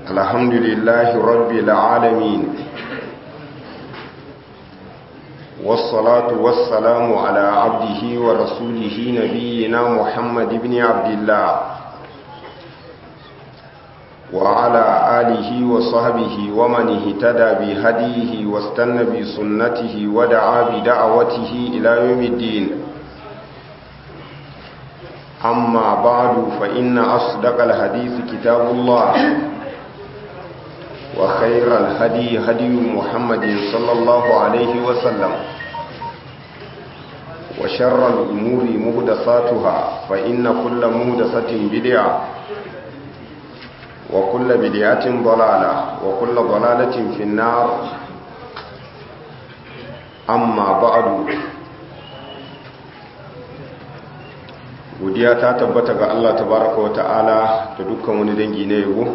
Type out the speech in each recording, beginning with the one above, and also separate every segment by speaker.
Speaker 1: الحمد لله رب العالمين والصلاة والسلام على عبده ورسوله نبينا محمد بن عبد الله وعلى آله وصحبه ومن اهتدى بهديه واستنى بسنته ودعا بدعوته إلى يوم الدين أما بعد فإن أصدق الحديث كتاب الله وخير الهدي هدي محمد صلى الله عليه وسلم وشر الأمور مهدساتها فإن كل مهدسة بدعة وكل بدعة ضلالة وكل ضلالة في النار أما بعد godiya ta tabbata ga Allah tabaraka wa ta'ala da dukkan wani dangi na yabo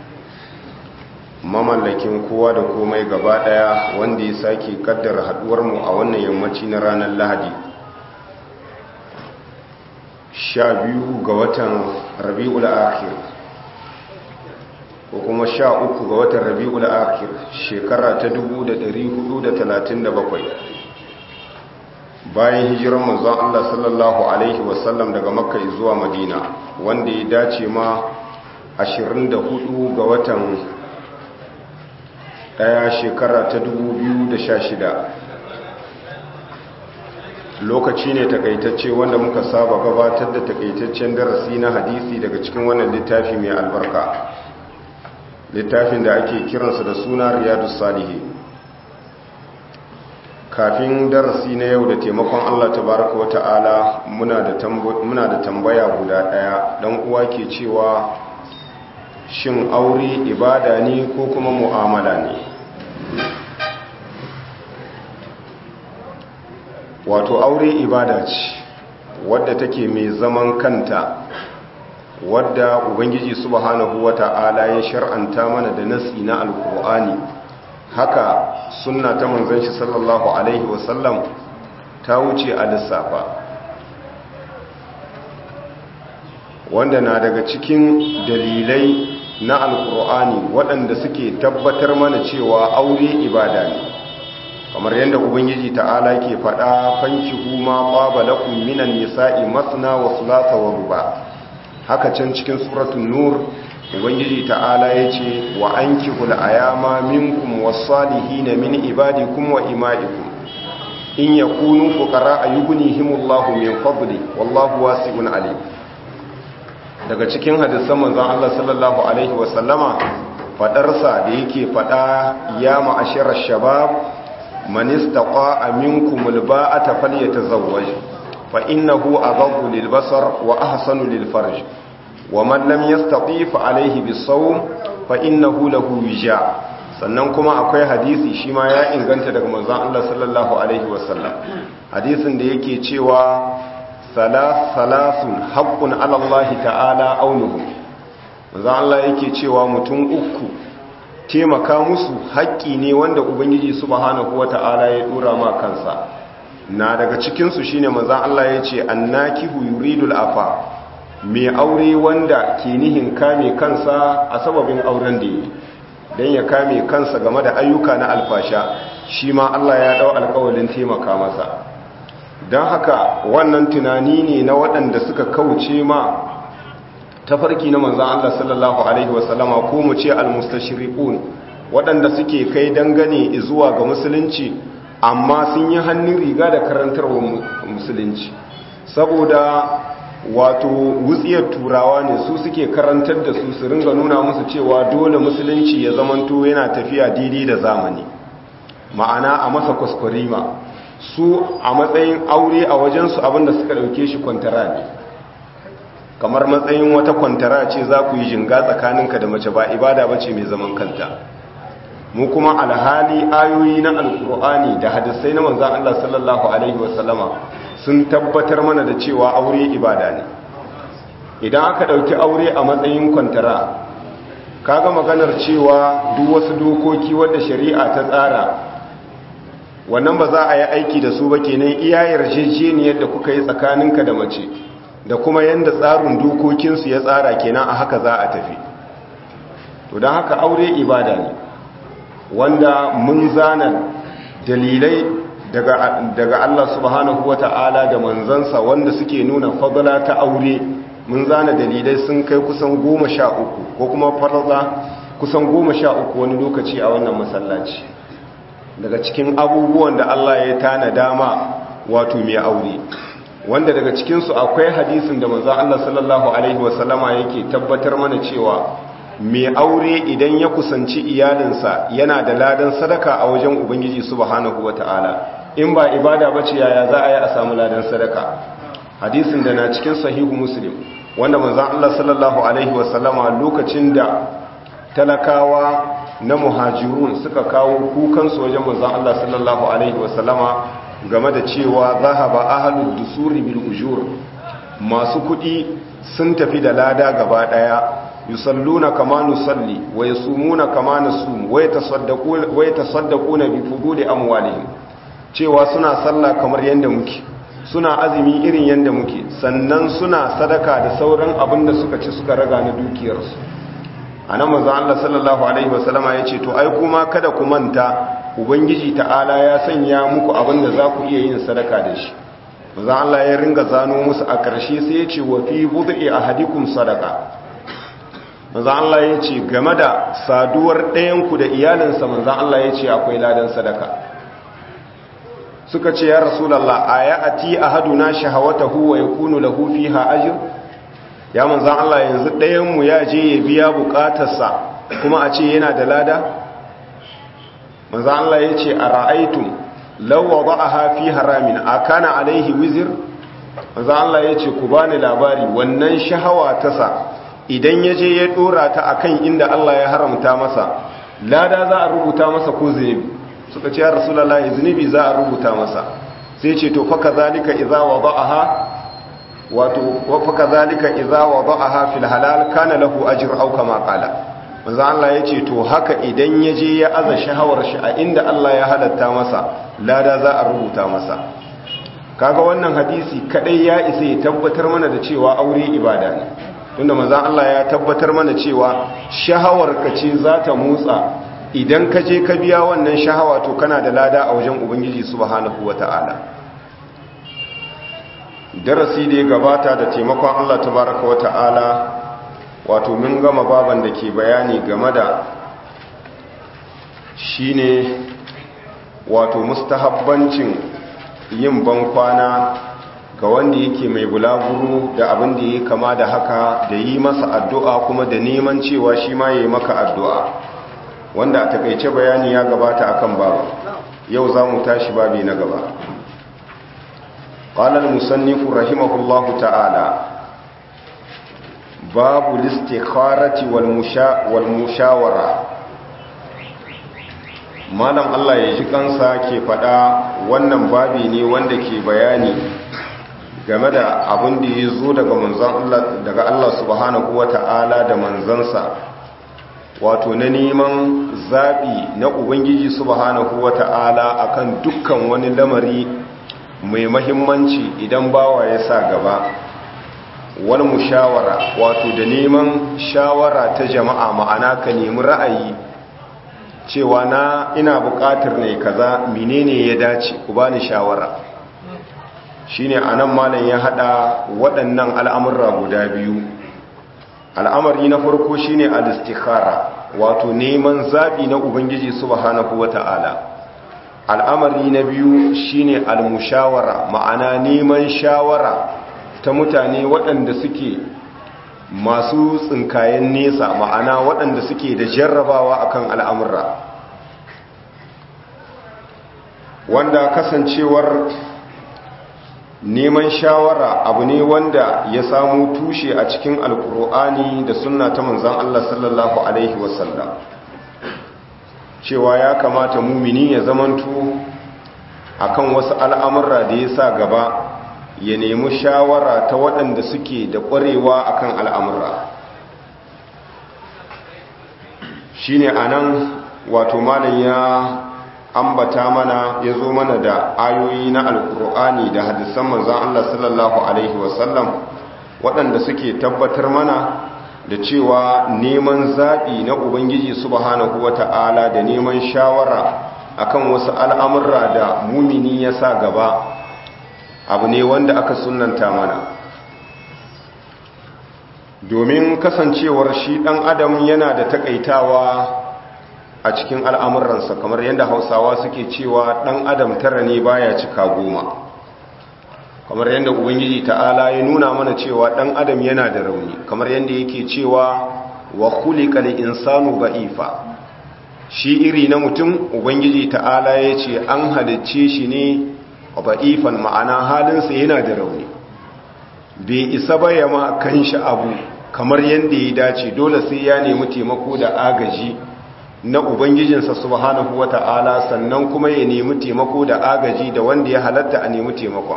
Speaker 1: mamallakin kowa da komai gaba daya wanda ya sake kaddara haduwar mu a wannan yammaci na ranar Lahadi 12 ga watan Rabiul Akhir ko kuma 13 ga watan Rabiul Akhir shekara ta 1437 bayan hijirar manzon Allah sallallahu alaihi wasallam daga makka zuwa madina wanda ya dace ma 24 ga watan daya shekara ta 2016 lokaci ne takaitacce wanda muka saba gabatar da takaitaccen darasi na hadisi daga cikin wannan littafi mai albarka littafin da ake kiransa da suna riyadus salihin kafin darasi na yau da taimakon Allah tabaraka wa ta'ala muna da tambaya guda ɗaya ɗan uwa ke cewa shin aure ibada ne ko kuma mu'amala ne wato aure ibada ce wadda take mai zaman kanta wadda ubangiji subhanahu wa ta'ala ya shar'anta mana da nasi na alkur'ani haka sunna ta manzon shi sallallahu alaihi wasallam ta wuce a lissafa wanda na daga cikin dalilai na alkur'ani waɗanda suke tabbatar mana cewa aure ibada ne kamar yadda ubangiji ta'ala ke faɗa fankihu ma qaba lakum minan nisa'i masna wa thulatha wa ruba haka can cikin suratul nur ubangiji ta'ala ya ce wa an kihul ayama minkum wasalihina min ibadikum wa ima'ikum in yakunu fuqara ayughnihimullahu min fadli wallahu wasi'un alim daga cikin hadisan manzon Allah sallallahu alaihi wa sallama fadarsa da yake fada ya ma'ashara shabab man istaqa'a minkum alba'ata falyatazawwaj fa innahu aghaddu lilbasar wa ahsanu lilfarj ومن لم يستطيع فعليه بالصوم فإنه له وجاء sannan kuma akwai hadisi shi ma ya inganta daga manzon Allah sallallahu alaihi wasallam hadisin da yake cewa salasun haqqun ala Allah ta'ala aunuhum manzon Allah yake cewa mutum uku taimaka musu haƙƙi ne wanda ubangiji subhanahu wata'ala ya dora ma kansa na daga cikin su shine manzon Allah yace annakihu yuridul afa mai aure wanda ke nihin kame kansa a sababin auren da yi don ya kame kansa game da ayyuka na alfasha shi ma Allah ya dau alkawalin taimaka masa don haka wannan tunani ne na waɗanda suka kauce ma tafarki na manzan Allah sallallahu Alaihi wasallama ko mu ce almustashriqun waɗanda suke kai dangane zuwa ga musulunci amma sun yi hannun riga da karantarwa musulunci saboda wato wutsiyar turawa ne su suke karantar da su su ringa nuna musu cewa dole musulunci ya zamanto yana tafiya daidai da zamani ma'ana a masa kwaskwarima su a matsayin aure a wajensu abinda suka dauke shi kwantara ne kamar matsayin wata kwantara ce za ku yi jinga tsakaninka da mace ba ibada bace mai zaman kanta mu kuma alhali ayoyi na alkur'ani da hadisai na manzan Allah sallallahu alaihi wasallama sun tabbatar mana da cewa aure ibada ne idan aka ɗauki aure a matsayin kwantara kaga maganar cewa duk wasu dokoki wadda shari'a ta tsara wannan ba za a yi aiki da su ba kenan iya yarjejeniyar da kuka yi tsakaninka da mace da kuma yanda tsarin dokokinsu ya tsara kenan a haka za a tafi to don haka aure ibada ne wanda mun zana dalilai daga, daga Allah subhanahu wa ta'ala da manzansa wanda suke nuna fadala ta aure mun zana dalilai sun kai kusan goma sha uku ko kuma fadala kusan goma sha uku wani lokaci a wannan masallaci daga cikin abubuwan da Allah ya tana dama wato mai aure wanda daga cikinsu akwai hadisin da manzo Allah sallallahu alaihi wasallama yake tabbatar mana cewa mai aure idan ya kusanci iyalinsa yana da ladan sadaka a wajen ubangiji subhanahu wataala in ba ibada bace yaya za a yi a samu ladan sadaka hadisin da na cikin sahihu muslim wanda manzo Allah sallallahu alaihi wasallama lokacin da talakawa na muhajirun suka kawo kukansu wajen manzo Allah sallallahu alaihi wasallama game da cewa zahaba ahlud dusuri bil ujur masu kudi sun tafi da lada gaba daya yusalluna kama nusalli wa yasumuna kama nasum wa yatasaddaquna wa yatasaddaquna bi fuduli amwalihim cewa suna sallah kamar yanda muke suna azumi irin yanda muke sannan suna sadaka da sauran abin da suka ci suka raga na dukiyarsu anan manzo Allah sallallahu alaihi wasallama yace to ai kuma kada ku manta ubangiji ta'ala ya sanya muku abin da za ku iya yin sadaka da shi manzo Allah ya ringa zano musu a ƙarshe sai yace wa fi bud'i ahadikum sadaqa manzo Allah yace game da saduwar ɗayan ku da iyalinsa manzo Allah yace akwai ladan sadaka suka ce ya rasulullah ayati ahaduna shahawatahu wa yakunu lahu fiha ajr ya manzan Allah yanzu ɗayanmu ya je ya biya buƙatarsa kuma a ce yana da lada? manzan Allah ya ce a ra'aitun lauwa ba a hafi haramin a kana alaihi wizir? manzan Allah ya ce ku bani labari wannan shahawa tasa idan ya je ya ɗora ta a kan inda Allah ya haramta masa lada za a rubuta masa ko zunubi suka ce ya rasulallah zunubi za a rubuta masa sai ce to faka zalika iza wa ba'aha wato wafaka zalika idza wada'aha fil halal kana lahu ajr aw kama qala manzo Allah yace to haka idan yaje ya aza shahawar shi a inda Allah ya halatta masa lada za a rubuta masa kaga wannan hadisi kadai ya isa ya tabbatar mana da cewa aure ibada ne tunda manzo Allah ya tabbatar mana cewa shahawar ka ce za ta motsa idan ka je ka biya wannan shahawa to kana da lada a wajen ubangiji subhanahu wataala darasi da ya gabata da taimakon Allah tabaraka wa ta'ala wato mun gama baban da ke bayani game da shine wato mustahabbancin yin bankwana ga wanda yake mai bulaguro da abin da ya kama da haka da yi masa addu'a kuma da neman cewa shi ma ya yi maka addu'a wanda a takaice bayani ya gabata akan babu yau za mu tashi babi na gaba قال المصنف رحمه الله تعالى باب الاستخارة والمشا والمشاورة malam Allah ya ji kansa ke faɗa wannan babi ne wanda ke bayani game da abin da ya zo daga manzon Allah daga Allah subhanahu wata'ala da manzansa wato na neman zaɓi na ubangiji subhanahu wata'ala akan dukkan wani lamari mai mahimmanci idan bawa ya sa gaba wani mushawara wato da neman shawara ta jama'a ma'ana ka nemi ra'ayi cewa na ina buƙatar ne kaza menene ya dace ku bani shawara shine anan malam ya hada waɗannan al'amurra guda biyu al'amari na farko shine al-istikhara wato neman zabi na ubangiji subhanahu wata'ala al'amari na biyu shine al-mushawara ma'ana neman shawara ta mutane waɗanda suke masu tsinkayen nesa ma'ana waɗanda suke da jarrabawa akan al'amurra wanda kasancewar neman shawara abu ne wanda ya samu tushe a cikin alkur'ani da sunna ta manzan Allah sallallahu Alaihi wasallam cewa ya kamata mumini ya zamanto akan wasu al'amurra da ya sa gaba ya nemi shawara ta waɗanda suke da ƙwarewa akan al'amurra shi ne a nan wato malin ya ambata mana ya zo mana da ayoyi na alkur'ani da hadisan manzan Allah sallallahu Alaihi wasallam waɗanda suke tabbatar mana da cewa neman zaɓi na ubangiji subhanahu wata'ala da neman shawara akan wasu al'amurra da mumini ya sa gaba abu ne wanda aka sunanta mana domin kasancewar shi ɗan adam yana da takaitawa a cikin al'amuransa kamar yadda hausawa suke cewa ɗan adam tara ne baya cika goma kamar yadda ubangiji ta'ala ya nuna mana cewa ɗan adam yana da rauni kamar yadda yake cewa wa khuliqal insanu ba'ifa shi iri na mutum ubangiji ta'ala ya ce an halicce shi ne ba'ifan ma'ana halinsa yana da rauni bai isa baya ma kan shi abu kamar yadda ya dace dole sai ya nemi taimako da agaji na ubangijinsa subhanahu wata'ala sannan kuma ya nemi taimako da agaji da wanda ya halatta a nemi taimakon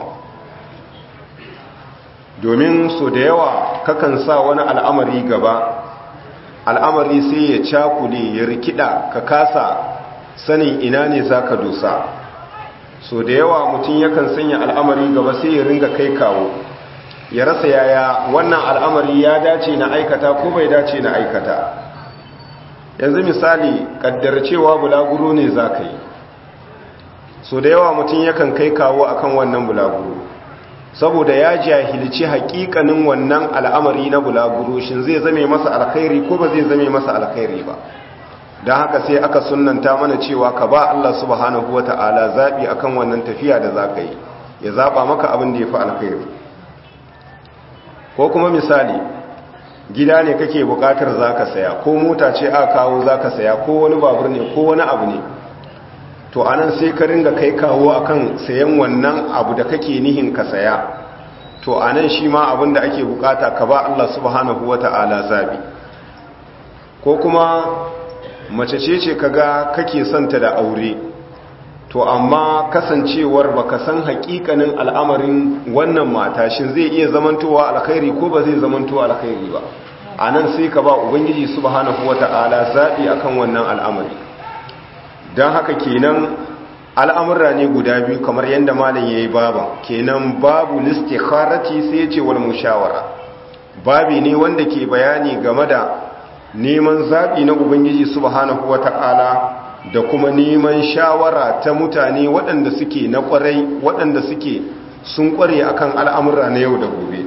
Speaker 1: domin so da yawa kakan sa wani al'amari gaba al'amari sai ya cakule ya rikida ka kasa sanin ina ne za ka dosa so da yawa mutum yakan sanya al'amari gaba sai ya ringa kai kawo ya rasa yaya wannan al'amari ya dace na aikata ko bai dace na aikata yanzu misali kaddar cewa bulaguro ne za ka yi so da yawa mutum yakan kai kawo akan wannan bulaguro saboda ya jahilci hakikanin wannan al'amari na bulaguro shin zai zame masa alkhairi ko ba zai zame masa alkhairi ba don haka sai aka sunanta mana cewa ka ba Allah subhanahu wa ta'ala zaɓi akan wannan tafiya da za ka yi ya zaɓa maka abin da ya fi alkhairi ko kuma misali gida ne kake buƙatar za ka saya ko mota ce a kawo za ka saya ko wani babur ne ko wani abu ne to anan sai ka ringa kai kawo akan sayan wannan abu da kake nihin ka saya to anan shi ma abin da ake bukata ka ba Allah subhanahu wata'ala zabi ko kuma mace ce ce kaga kake santa da aure to amma kasancewar baka san hakikanin al'amarin wannan mata shin zai iya zamantowa alkhairi ko ba zai zamantowa alkhairi ba anan sai ka ba ubangiji subhanahu wata'ala zabi akan wannan al'amari don haka kenan al'amurra ne guda biyu kamar yadda malin ya yi baban kenan babu listikharati sai ce wal mushawara babi ne wanda ke bayani game da neman zaɓi na ubangiji subhanahu wata'ala da kuma neman shawara ta mutane waɗanda suke na ƙwarai waɗanda suke sun ƙware akan al'amurra na yau da gobe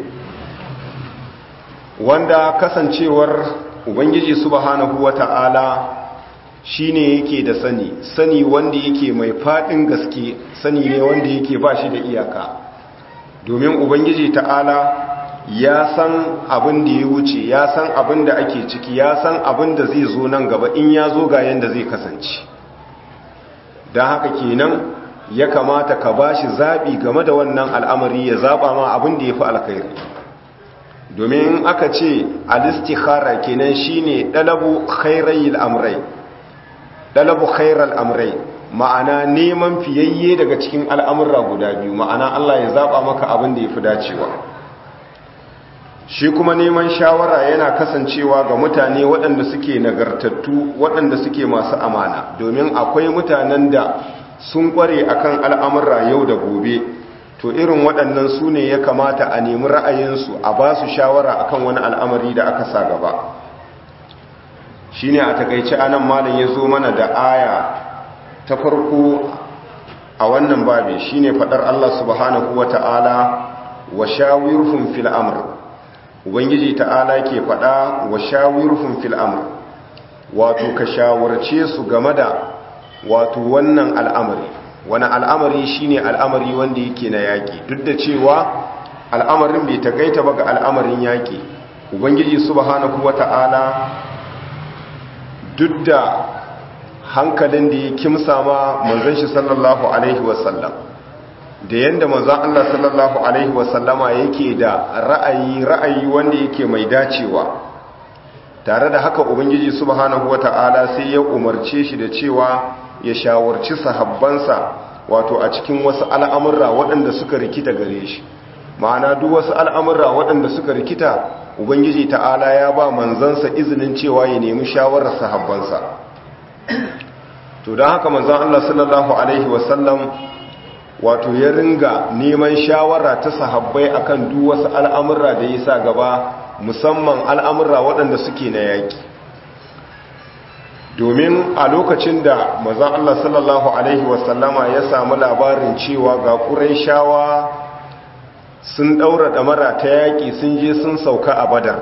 Speaker 1: wanda kasancewar ubangiji subhanahu wata'ala shi ne yake da sani sani wanda yake mai faɗin gaske sani ne wanda yake ba shi da iyaka domin ubangiji ta'ala ya san abin da ya wuce ya san abin da ake ciki ya san abin da zai zo nan gaba in ya zo ga yadda zai kasance don haka kenan ya kamata ka ba shi zaɓi game da wannan al'amari ya zaɓa ma abin da ya fi alkhairi domin aka ce alistikhara kenan shine ɗalabu khairayil amrai dalabu khairal amrai ma'ana neman fiyayye daga cikin al'amurra guda biyu ma'ana Allah ya zaba maka abin da ya fi dacewa shi kuma neman shawara yana kasancewa ga mutane waɗanda suke nagartattu waɗanda suke masu amana domin akwai mutanen da sun ƙware akan al'amurra yau da gobe to irin waɗannan su ne ya kamata a nemi ra'ayinsu a ba su shawara akan wani al'amari da aka sa gaba shi ne a takaice anan malin ya zo mana da aya ta farko a wannan babi shi ne faɗar Allah subhanahu wa ta'ala wa shawirhum fil amr ubangiji ta'ala ke faɗa wa shawirhum fil amr wato ka shawarce su game da wato wannan al'amari wani al'amari shine al'amari wanda yake na yaƙi duk da cewa al'amarin bai takaita ba ga al'amarin yaƙi ubangiji subhanahu wa ta'ala duk da hankalin da ya kimsa ma manzon shi sallallahu alaihi wasallam da yanda manzon Allah sallallahu alaihi wasallama yake da ra'ayi ra'ayi wanda yake mai dacewa tare da haka ubangiji subhanahu wata'ala sai ya umarce shi da cewa ya shawarci sahabbansa wato a cikin wasu al'amurra waɗanda suka rikita gare shi ma'ana duk wasu al'amurra waɗanda suka rikita ubangiji ta'ala ya ba manzansa izinin cewa ya nemi shawarar sahabbansa to don haka manzan Allah sallallahu Alaihi wasallam wato ya ringa neman shawara ta sahabbai akan duk wasu al'amurra da ya sa gaba musamman al'amura waɗanda suke na yaƙi domin a lokacin da mazan Allah sallallahu Alaihi wasallama ya samu labarin cewa ga ƙuraishawa sun ɗaura ɗamara ta yaƙi sun je sun sauka a badar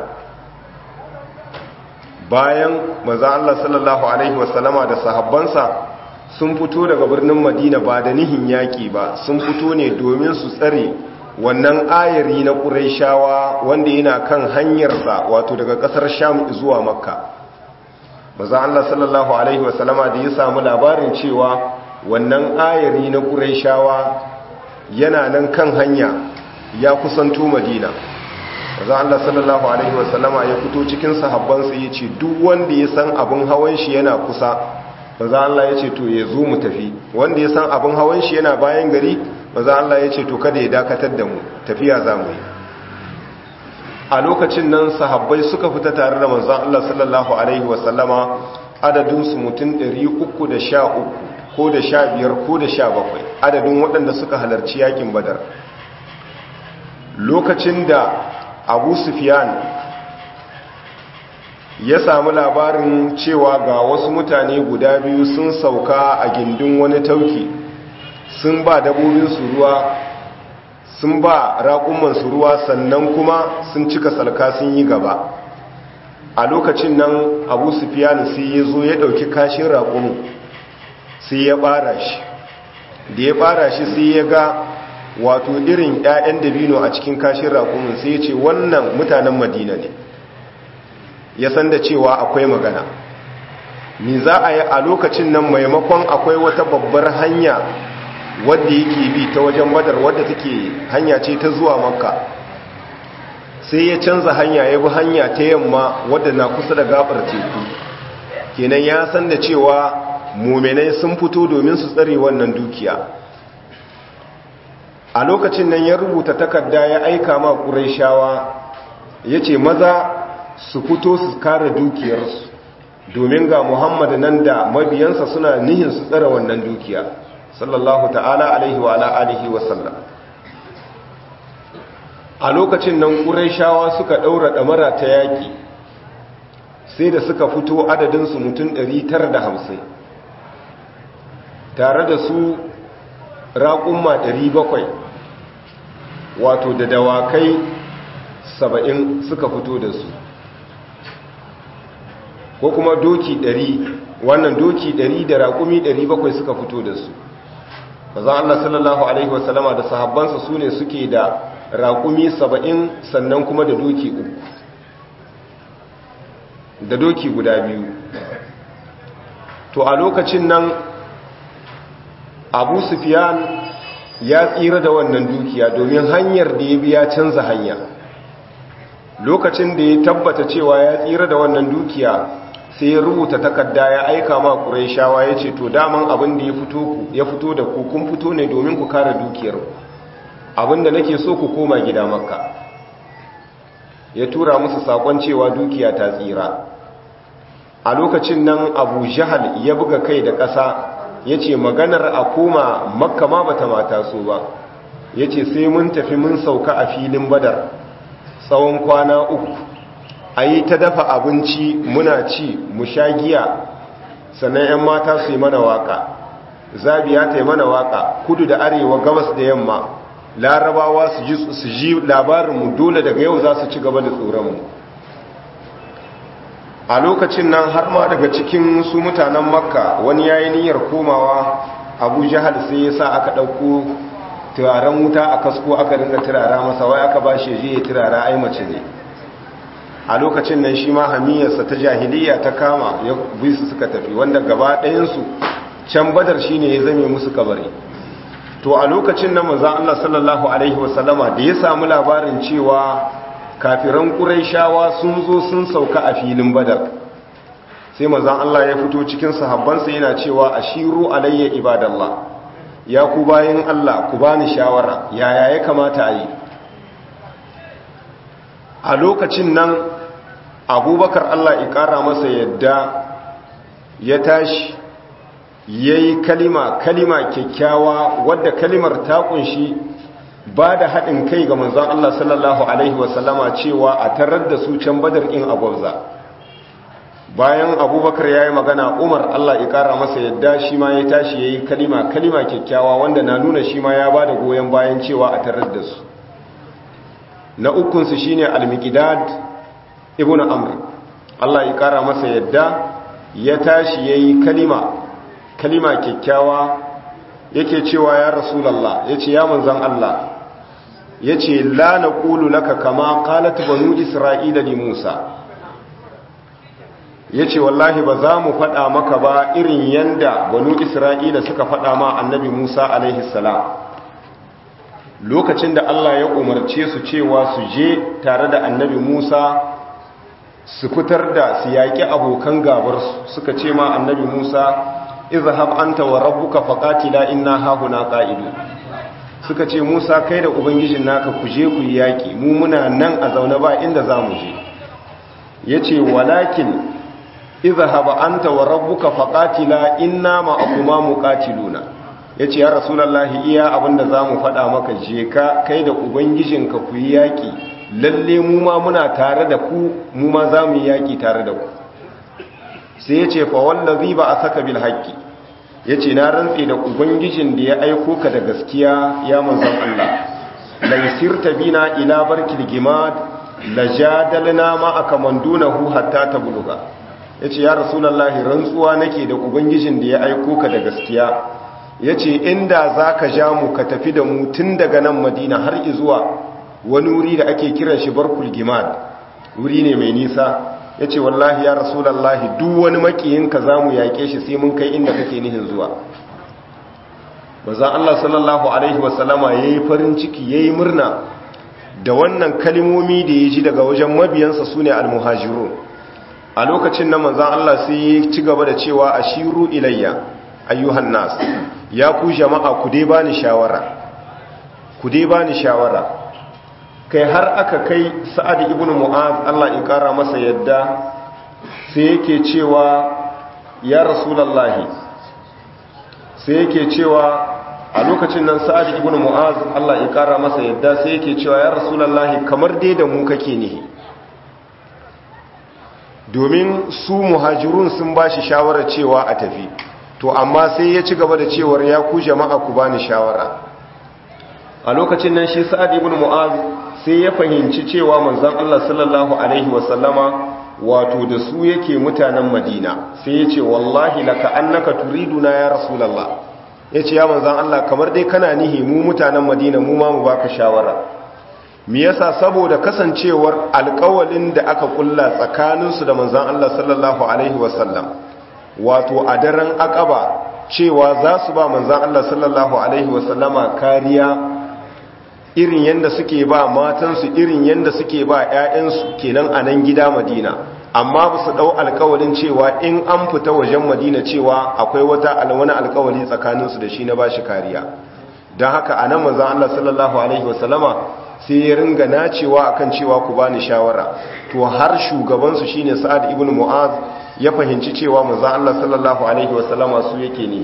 Speaker 1: bayan mazan Allah sallallahu Alaihi wasallama da sahabbansa sun fito daga birnin madina ba da nihin yaƙi ba sun fito ne domin su tsare wannan ayari na ƙuraishawa wanda yana kan hanyarsa wato daga ƙasar sham zuwa makka maza Allah sallallahu Alaihi wasallama da ya samu labarin cewa wannan ayari na ƙuraishawa yana nan kan hanya ya kusanto madina maza Allah sallallahu Alaihi wasallama ya fito cikin sahabbansa ya ce duk wanda ya san abin hawan shi yana kusa maza Allah ya ce to ya zo mu tafi wanda ya san abin hawan shi yana bayan gari maza Allah ya ce to kada ya dakatar da mu tafiya za mu yi a lokacin nan sahabbai suka fita tare da manzan Allah sallallahu Alaihi wasallama adadinsu mutum 313 ko da 15 ko da 17 adadin waɗanda suka halarci yakin badar lokacin da abu sufiyan ya samu labarin cewa ga wasu mutane guda biyu sun sauka a gindin wani tauki sun ba dabobinsu ruwa sun ba raƙumansu ruwa sannan kuma sun cika salka sun yi gaba a lokacin nan abu sufiyanu sai ya zo ya ɗauki kashin raƙumu sai ya ɓara shi da ya ɓara shi sai ya ga wato irin 'ya'yan dabino a cikin kashin raƙumin sai ya ce wannan mutanen madina ne ya san da cewa akwai magana ni za a yi a lokacin nan maimakon akwai wata babbar hanya wadda yake bi ta wajen badar wadda take hanya ce ta zuwa makka sai ya canza hanya ya bi hanya ta yamma wadda na kusa da gabar teku kenan ya san da cewa muminai sun fito domin su tsare wannan dukiya a lokacin nan ya rubuta takarda ya aika ma ƙuraishawa ya ce maza su fito su kare dukiyarsu domin ga muhammad nan da mabiyansa suna nihin su tsare wannan dukiya sallallahu ta'ala alaihi wa alihi wa sallam a lokacin nan ƙuraishawa suka ɗaura ɗamara ta yaƙi sai da suka fito adadinsu mutum 950 tare da su raƙumma 700 wato da dawakai 70 suka fito da su ko kuma doki 100 wannan doki 100 da raƙumi 700 suka fito da su bazan Allah sallallahu alaihi wasallama da sahabbansa su ne suke da raƙumi 70 sannan kuma da doki uku da doki guda biyu to a lokacin nan abu sufiyan ya tsira da wannan dukiya domin hanyar da ya biya canza hanya lokacin da ya tabbata cewa ya tsira da wannan dukiya sai ya rubuta takarda ya aika ma ƙuraishawa ya ce to daman abin da ya fito da ku kun fito ne domin ku kare dukiyar abin da nake so ku koma gida makka ya tura musu sakon cewa dukiya ta tsira a lokacin nan abu jahal ya buga kai da ƙasa ya ce maganar a koma makka ma bata mata so ba ya ce sai mun tafi mun sauka a filin badar tsawon kwana uku a yi ta dafa abinci muna ci mu sha giya sannan 'yan mata su yi mana waka zabiya ta yi mana waka kudu da arewa gabas da yamma larabawa su ji labarinmu dole daga yau za su ci gaba da tsoronmu a lokacin nan har ma daga cikin su mutanen makka wani ya yi niyyar komawa abu jihar sai ya sa aka ɗauko turaren wuta a kasko aka dinga turara masa wai aka ba shi je ya turara ai mace ne a lokacin nan shi ma hamiyarsa ta jahiliya ta kama ya bi su suka tafi wanda gaba ɗayansu can badar shi ne ya zame musu kabari to a lokacin nan manzan Allah sallallahu alaihi wasallama da ya samu labarin cewa kafiran ƙuraishawa sun zo sun sauka a filin badar sai manzan Allah ya fito cikin sahabbansa yana cewa ashiru alayya ibadallah ya ku bayan Allah ku bani shawara yaya ya kamata a yi a lokacin nan abubakar Allah ya ƙara masa yadda ya tashi ya yi kalima kalima kyakkyawa wadda kalimar ta kunshi ba da haɗin kai ga manzon Allah sallallahu alaihi wasallama cewa a tarar da su can badar in agwabza bayan abubakar ya yi magana umar Allah ya ƙara masa yadda shi ma ya tashi ya yi kalima kalima kyakkyawa wanda na nuna shi ma ya ba da goyon bayan cewa a tarar da su na ukunsu shi ne almikidad ibn amr Allah ya ƙara masa yadda ya tashi ya yi kalima kalima kyakkyawa yake cewa ya rasulallah ya ce ya manzan Allah ya ce la na ƙulu laka kama ƙalat banu isra'ila li musa ya ce wallahi ba za mu faɗa maka ba irin yanda banu isra'ila suka faɗa ma annabi musa alaihissalam lokacin da allah ya umarce su cewa su je tare da annabi musa su fitar da su yaƙi abokan gabarsu suka ce ma annabi musa izhab anta wa rabbuka faqatila inna hahuna qa'idu suka ce musa kai da ubangijin naka ku je ku yaƙi mu muna nan a zaune ba inda za mu je yace walakin izhaba anta wa rabbuka faqatila inna ma'akuma muqatiluna yace ya rasulullahi iya abinda zamu faɗa maka je ka kai da ubangijinka ku yi yaki lalle mu ma muna tare da ku mu ma zamu yi yaki tare da ku sai yace fa wallazi ba asaka bil haqqi yace na rantsi da ubangijin da ya aiko ka da gaskiya ya manzon Allah la yusirta bina ila barkil gimad lajadalna ma akamandunahu hatta tabluga ya ce ya rasulallahi rantsuwa nake da ubangijin da ya aiko ka da gaskiya ya ce inda za ka ja mu ka tafi da mu tun daga nan madina har izuwa wani wuri da ake kiran shi barkul gimad wuri ne mai nisa ya ce wallahi ya rasulallahi duk wani makiyinka za mu yaƙe shi sai mun kai inda kake nihin zuwa bazan Allah sallallahu alaihi wasallama ya yi farin ciki ya yi murna da wannan kalimomi da ya ji daga wajen mabiyansa su ne almuhajirun a lokacin nan manzan Allah sai ya ci gaba da cewa a shiru ilayya ayyuhan nas ya ku jama'a ku dai bani shawara ku dai bani shawara kai har aka kai sa'ad ibn mu'az Allah ya kara masa yadda sai yake cewa ya rasulullahi sai yake cewa a lokacin nan sa'ad ibn mu'az Allah ya kara masa yadda sai yake cewa ya rasulullahi kamar dai da mu kake nihi domin su muhajirun sun ba shi shawarar cewa a tafi to amma sai ya ci gaba da cewar ya ku jama'a ku bani shawara a lokacin nan shi sa'ad ibn mu'az sai ya fahimci cewa manzon Allah sallallahu alaihi wasallama wato da su yake mutanen Madina sai ya ce wallahi laka annaka turiduna ya rasulullah yace ya manzon Allah kamar dai kana nihi mu mutanen Madina mu ma mu baka shawara me yasa saboda kasancewar alƙawalin da aka kulla tsakaninsu da manzon Allah sallallahu alaihi wasallam wato a daren akaba cewa za su ba manzon Allah sallallahu alaihi wasallama kariya irin yanda suke ba matansu irin yanda suke ba ƴaƴansu kenan a nan gida Madina amma ba su dau alƙawalin cewa in an fita wajen Madina cewa akwai wata wani alƙawali tsakaninsu da shi na bashi kariya don haka a nan manzon Allah sallallahu alaihi wasallama sai ya ringa nacewa akan cewa ku bani shawara to har shugabansu shine Sa'ad ibn Mu'az ya fahimci cewa manzon Allah sallallahu alaihi wasallama su yake ne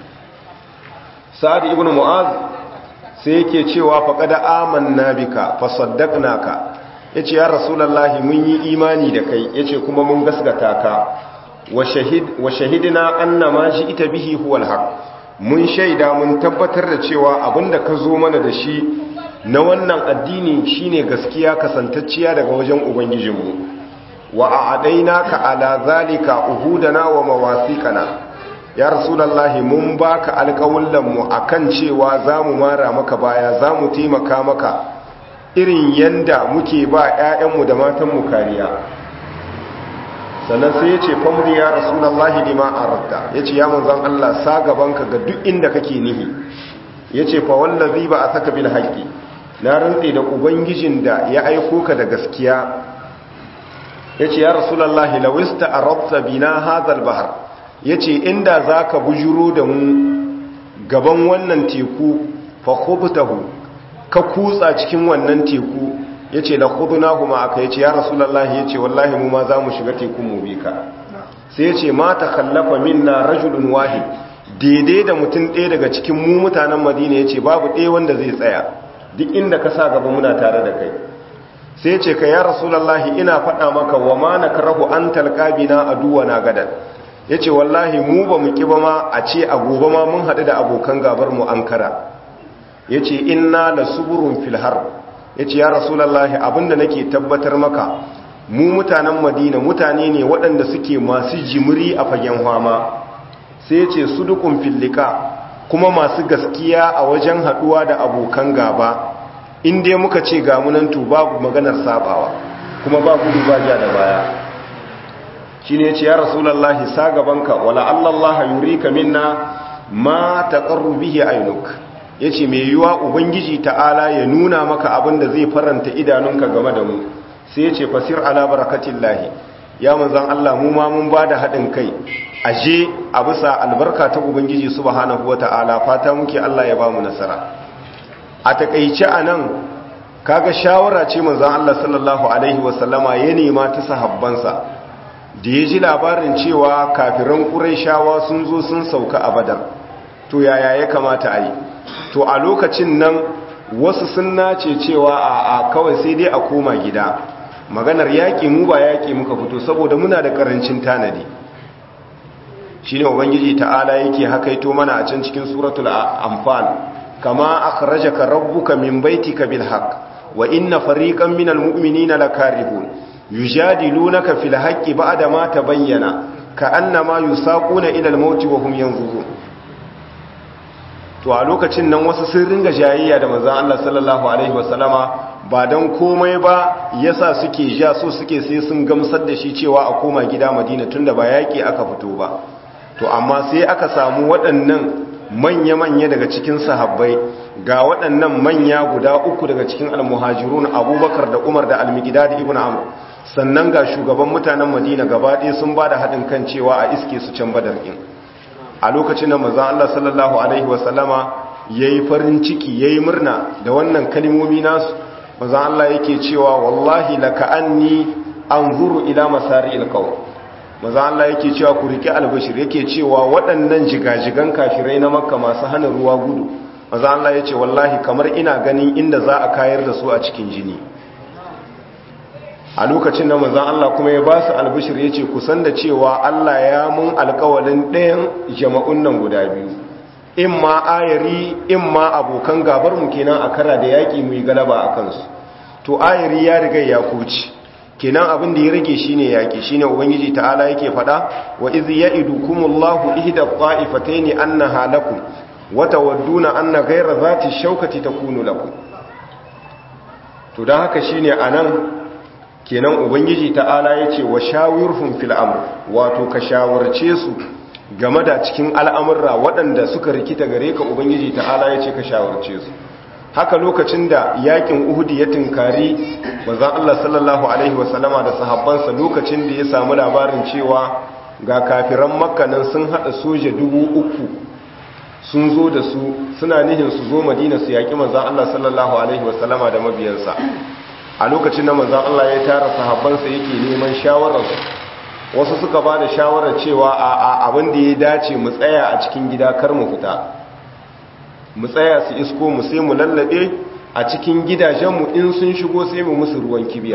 Speaker 1: Sa'ad ibn Mu'az sai yake cewa faqad amanna bika fasaddaqnaka yace ya rasulullahi mun yi imani da kai yace kuma mun gasgata ka wa shahid wa shahidna anna ma ita bihi huwal haqq mun shaida mun tabbatar da cewa abinda ka zo mana da shi na wannan addini shine gaskiya kasantacciya daga wajen ubangijinmu wa a'adainaka ala zalika uhudana wa mawasiqana ya rasulullahi mun baka alƙawullan mu akan cewa zamu mara maka baya zamu taimaka maka irin yanda muke ba ƴaƴanmu da matanmu kariya sannan sai yace famri ya rasulullahi lima aradda yace ya manzon Allah sa gabanka ga duk inda kake nihi yace fa wallazi ba asaka bil haqqi na rantse da ubangijin da ya aiko ka da gaskiya ya ce ya rasulallah lawista a rabta bina hazal bahar ya ce inda za ka bujuro da mu gaban wannan teku fakubtahu ka kutsa cikin wannan teku ya ce la khuduna kuma aka ya ce ya rasulallah ya ce wallahi mu ma za mu shiga tekun mu bi ka sai ya ce ma ta kallafa minna rajulun wahid daidai da mutum ɗaya daga cikin mu mutanen madina ya ce babu ɗaya wanda zai tsaya duk inda ka sa gaba muna tare da kai sai ce ka ya rasulullahi ina faɗa maka wa ma nakrahu an talqabina aduwana gadan yace wallahi mu ba mu kiba ma a ce a gobe ma mun haɗu da abokan gabar mu ankara yace inna lasuburun fil har yace ya rasulullahi abinda nake tabbatar maka mu mutanen madina mutane ne waɗanda suke masu jimiri a fagen hama sai ya ce sudukun fillika kuma masu gaskiya a wajen haɗuwa da abokan gaba inda muka ce gamunantu babu maganar sabawa kuma ba gudu ba ja da baya shi ne ce ya rasulallahi sa gabanka wala allallaha yurika minna ma taqarru bihi ainuk yace mai yiwa ubangiji ta'ala ya nuna maka abin da zai faranta idanunka game da mu sai ya ce fasir ala barakatin lahi ya manzan Allah mu ma mun ba da haɗin kai aje a bisa albarka ta ubangiji subhanahu wa ta'ala fata muke Allah ya ba mu nasara a takaice a nan kaga shawara ce manzan Allah sallallahu alaihi wasallama ya nema ta sahabbansa da ya ji labarin cewa kafiran ƙuraishawa sun zo sun sauka a badar to yaya ya kamata a yi to a lokacin nan wasu sun nace cewa a kawai sai dai a koma gida maganar yaƙi mu ba yaƙi muka fito saboda muna da ƙarancin tanadi shi ne ubangiji ta'ala yake hakaito mana a can cikin suratul amfal kama akhrajaka rabbuka min baitika bil haqq wa inna fariqan minal mu'minina lakarihun yujadilunaka fil haqqi ba'da ma tabayyana ka'annama yusaquna ila al mauti wa hum yanzurun to a lokacin nan wasu sun ringa jayayya da manzon Allah sallallahu alaihi wasallama ba dan komai ba yasa suke ja so suke sai sun gamsar da shi cewa a koma gida Madina tunda ba yaki aka fito ba to amma sai aka samu waɗannan manya-manya daga cikin sahabbai ga waɗannan manya guda uku daga cikin almuhajirun abubakar da umar da almigida da ibn amr sannan ga shugaban mutanen madina gaba ɗaya sun ba da haɗin kan cewa a iske su can badar ɗin a lokacin da mazan allah sallallahu alaihi wasallama ya yi farin ciki ya yi murna da wannan kalimomi nasu mazan allah yake cewa wallahi laka'anni an zuru ila masari ilkawar maza Allah yake cewa ku riƙe albashir yake cewa waɗannan jigajigan kafirai na makka masu hana ruwa gudu maza Allah ya ce wallahi kamar ina ganin inda za a kayar da su a cikin jini a lokacin da maza Allah kuma ya ba su albashir ya ce kusan da cewa Allah ya mun alkawalin ɗayan jama'un nan guda biyu in ma ayari in ma abokan gabar mu kenan a kara da yaƙi mu yi galaba a kansu to ayari ya riga ya kuci kenan abin da ya rage shine yaki shine ubangiji ta'ala yake fada wa iz ya'idukumullahu ihda qa'ifatayn annaha lakum wa tawadduna anna ghayra zati shawkati takunu lakum to dan haka shine anan kenan ubangiji ta'ala yace wa shawirhum fil amr wato ka shawarce su game da cikin al'amurra waɗanda suka rikita gare ka ubangiji ta'ala yace ka shawarce su haka lokacin da yakin uhudi ya tinkari manzon Allah sallallahu alaihi wasallama da sahabbansa lokacin da ya samu labarin cewa ga kafiran makka nan sun hada soja dubu uku sun zo da su suna nihin su zo madina su yaki manzon Allah sallallahu alaihi wasallama da mabiyansa a lokacin da manzon Allah ya tara sahabbansa yake neman shawarar wasu suka ba da shawarar cewa a abin da ya dace mu tsaya a cikin gida kar mu fita mu tsaya su isko mu sai mu lallabe a cikin gidajenmu in sun shigo sai mu musu ruwan kibiya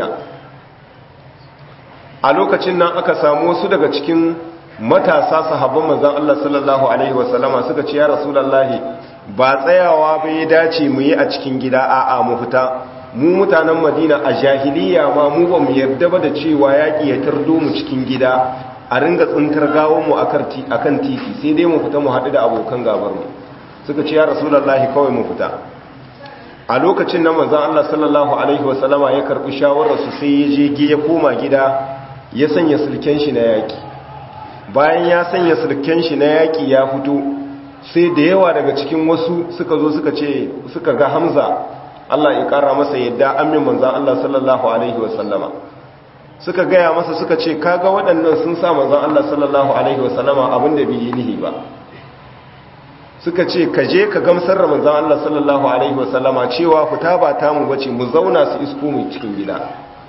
Speaker 1: a lokacin nan aka samu wasu daga cikin matasa sahabban manzon Allah sallallahu alaihi wasallama suka ce ya rasulullahi ba tsayawa ba ya dace mu yi a cikin gida a'a mu fita mu mutanen Madina a jahiliya ma mu ba mu yarda ba da cewa yaki ya tardo mu cikin gida a ringa tsintar gawo mu akan titi sai dai mu fita mu haɗu da abokan gabar mu suka ce ya rasulullahi kawai mu fita a lokacin nan manzon Allah sallallahu alaihi wasallama ya karbi shawarar su sai ya je ya koma gida ya sanya sulken shi na yaki bayan ya sanya sulken shi na yaki ya fito sai da yawa daga cikin wasu suka zo suka ce suka ga Hamza Allah ya kara masa yadda amin manzon Allah sallallahu alaihi wasallama suka gaya masa suka ce kaga waɗannan sun sa manzon Allah sallallahu alaihi wasallama abinda bai yi nihi ba suka ce ka je ka gamsar da manzan Allah sallallahu Alaihi wasallama cewa fita ba tamu bace mu zauna su isko mu cikin gida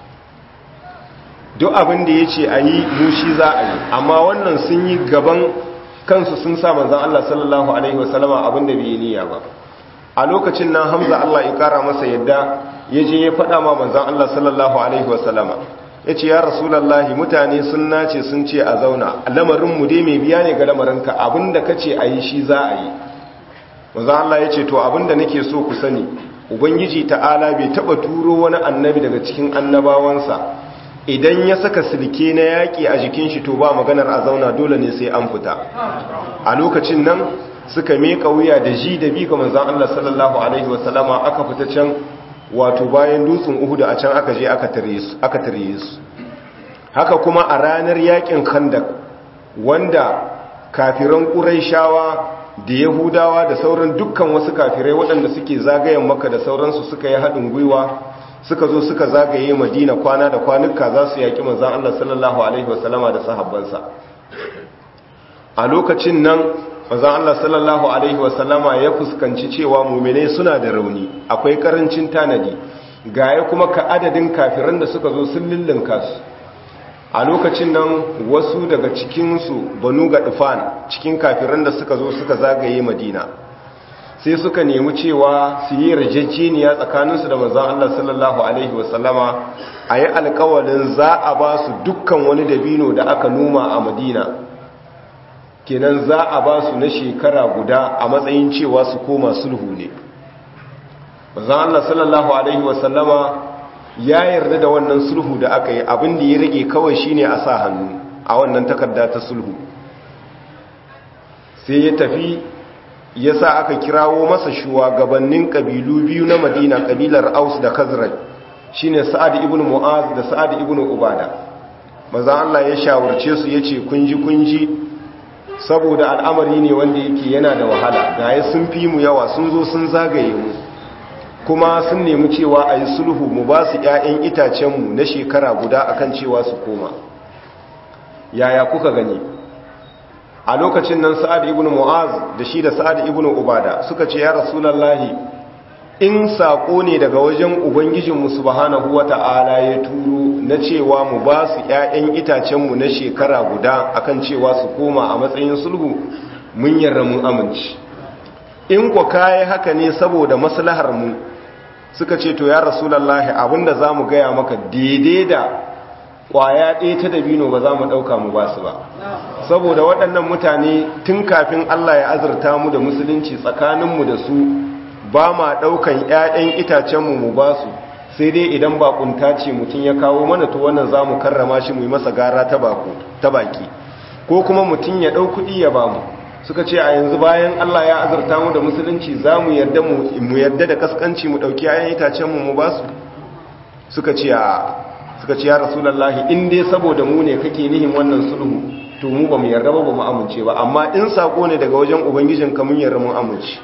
Speaker 1: duk abin da ya ce a yi mushi za a yi amma wannan sun yi gaban kansu sun sa manzan Allah sallallahu Alaihi wasallama abin da bai niyya ba a lokacin nan hamza Allah ya kara masa yadda ya je ya faɗa ma manzan Allah sallallahu alaihi wasallama ya ce ya rasulallahi mutane sun nace sun ce a zauna lamarinmu dai mai biya ne ga lamarinka abinda ka ce a yi shi za a yi manzan Allah ya ce to abinda nake so ku sani ubangiji ta'ala bai taɓa turo wani annabi daga cikin annabawansa idan ya saka silke na yaƙi a jikin shi to ba maganar a zauna dole ne sai an fita a lokacin nan suka meka wuya da ji da bi ga manzon Allah sallallahu alaihi wasallama aka fita can wato bayan dutsen Uhud a can aka je aka tare su aka tare su haka kuma a ranar yaƙin Khandaq wanda kafiran Qurayshawa da Yahudawa da sauran dukkan wasu kafirai waɗanda suke zagayen Makka da sauransu suka yi haɗin gwiwa suka zo suka zagaye madina kwana da kwanuka za su yaƙi manzan Allah sallallahu Alaihi wasallama da sahabbansa a lokacin nan manzan Allah sallallahu Alaihi wasallama ya fuskanci cewa mummune suna da rauni akwai ƙarancin tanadi gaya kuma ka adadin kafiran da suka zo sun lullunka su a lokacin nan wasu daga cikinsu banu ga dufan cikin kafiran da suka zo suka zagaye madina sai suka nemi cewa su yi yarjejeniya tsakaninsu da manzan Allah sallallahu Alaihi wasallama a yi alkawalin za a ba su dukkan wani dabino da aka noma a madina kenan za a ba su na shekara guda a matsayin cewa su koma sulhu ne manzan Allah sallallahu Alaihi wasallama ya yarda da wannan sulhu da aka yi abin da ya rage kawai shine a sa hannu a wannan takarda ta sulhu sai ya tafi ya sa aka kirawo masa shugabannin ƙabilu biyu na madina ƙabilar aus da khazraj shine sa'ad ibn mu'az da sa'ad ibn ubada maza Allah ya shawarce su yace kunji kunji saboda al'amari ne wanda yake yana da wahala gaya sun fi mu yawa sun zo sun zagaye mu kuma sun nemi cewa a yi sulhu mu ba su ‘ya'yan itacenmu na shekara guda akan cewa su koma yaya kuka gani a lokacin nan sa'ad ibn mu'az da shi da sa'ad ibn ubada suka ce ya rasulallahi in saƙo ne daga wajen ubangijinmu subhanahu wata'ala ya turo na cewa mu ba su ‘ya'yan itacenmu na shekara guda akan cewa su koma a matsayin sulhu mun yarda mun amince in ku kayi haka ne saboda maslahar mu suka ce to ya rasulallahi abinda za mu gaya maka daidai da kwaya ɗaya ta dabino ba za mu ɗauka mu ba su ba saboda waɗannan mutane tun kafin Allah ya azurta mu da musulunci tsakaninmu da su ba ma ɗaukan 'ya'yan itacenmu mu ba su sai dai idan bakunta ce mutum ya kawo mana to wannan za mu karrama shi mu yi masa gara ta baki ko kuma mutum ya ɗau kuɗi ya ba mu suka ce a yanzu bayan Allah ya azurta mu da musulunci za mu yarda mu yarda da kaskanci mu ɗauki 'ya'yan itacenmu mu ba su suka ce a suka ce ya rasulallahi in dai saboda mu ne kake nihin wannan sulhu to mu ba mu yarda ba ba mu amince ba amma in sako ne daga wajen ubangijin ka mun yarda mun amince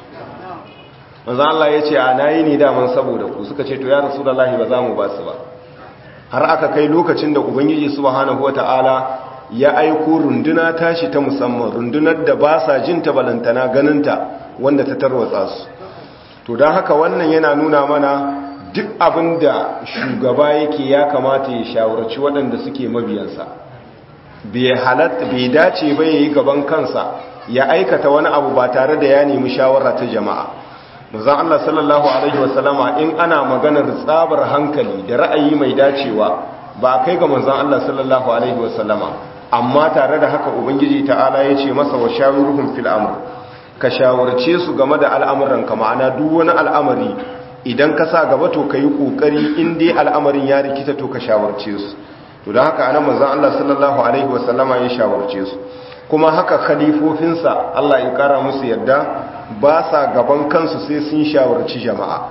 Speaker 1: manzo Allah ya ce a nayi ne daman saboda ku suka ce to ya rasulallahi ba za mu ba su ba har aka kai lokacin da ubangiji subhanahu wataala ya aiko runduna tashi ta musamman rundunar da ba sa jin ta balantana ganinta wanda ta tarwatsa su to don haka wannan yana nuna mana duk abin da shugaba yake ya kamata ya shawarci waɗanda suke mabiyansa bai halatta bai dace ba ya yi gaban kansa ya aikata wani abu ba tare da ya nemi shawara ta jama'a manzon Allah sallallahu alaihi wasallama in ana maganar tsabar hankali da ra'ayi mai dacewa ba kai ga manzon Allah sallallahu alaihi wasallama amma tare da haka ubangiji ta'ala ya ce masa wa shawiruhum fil amr ka shawarce su game da al'amuran ka ma'ana duk wani al'amari idan ka sa gaba to ka yi ƙoƙari in dai al'amarin ya rikita to ka shawarce su to da haka anan manzan Allah sallallahu Alaihi wasallama ya shawarce su kuma haka khalifofinsa Allah ya ƙara musu yadda ba sa gaban kansu sai sun shawarci jama'a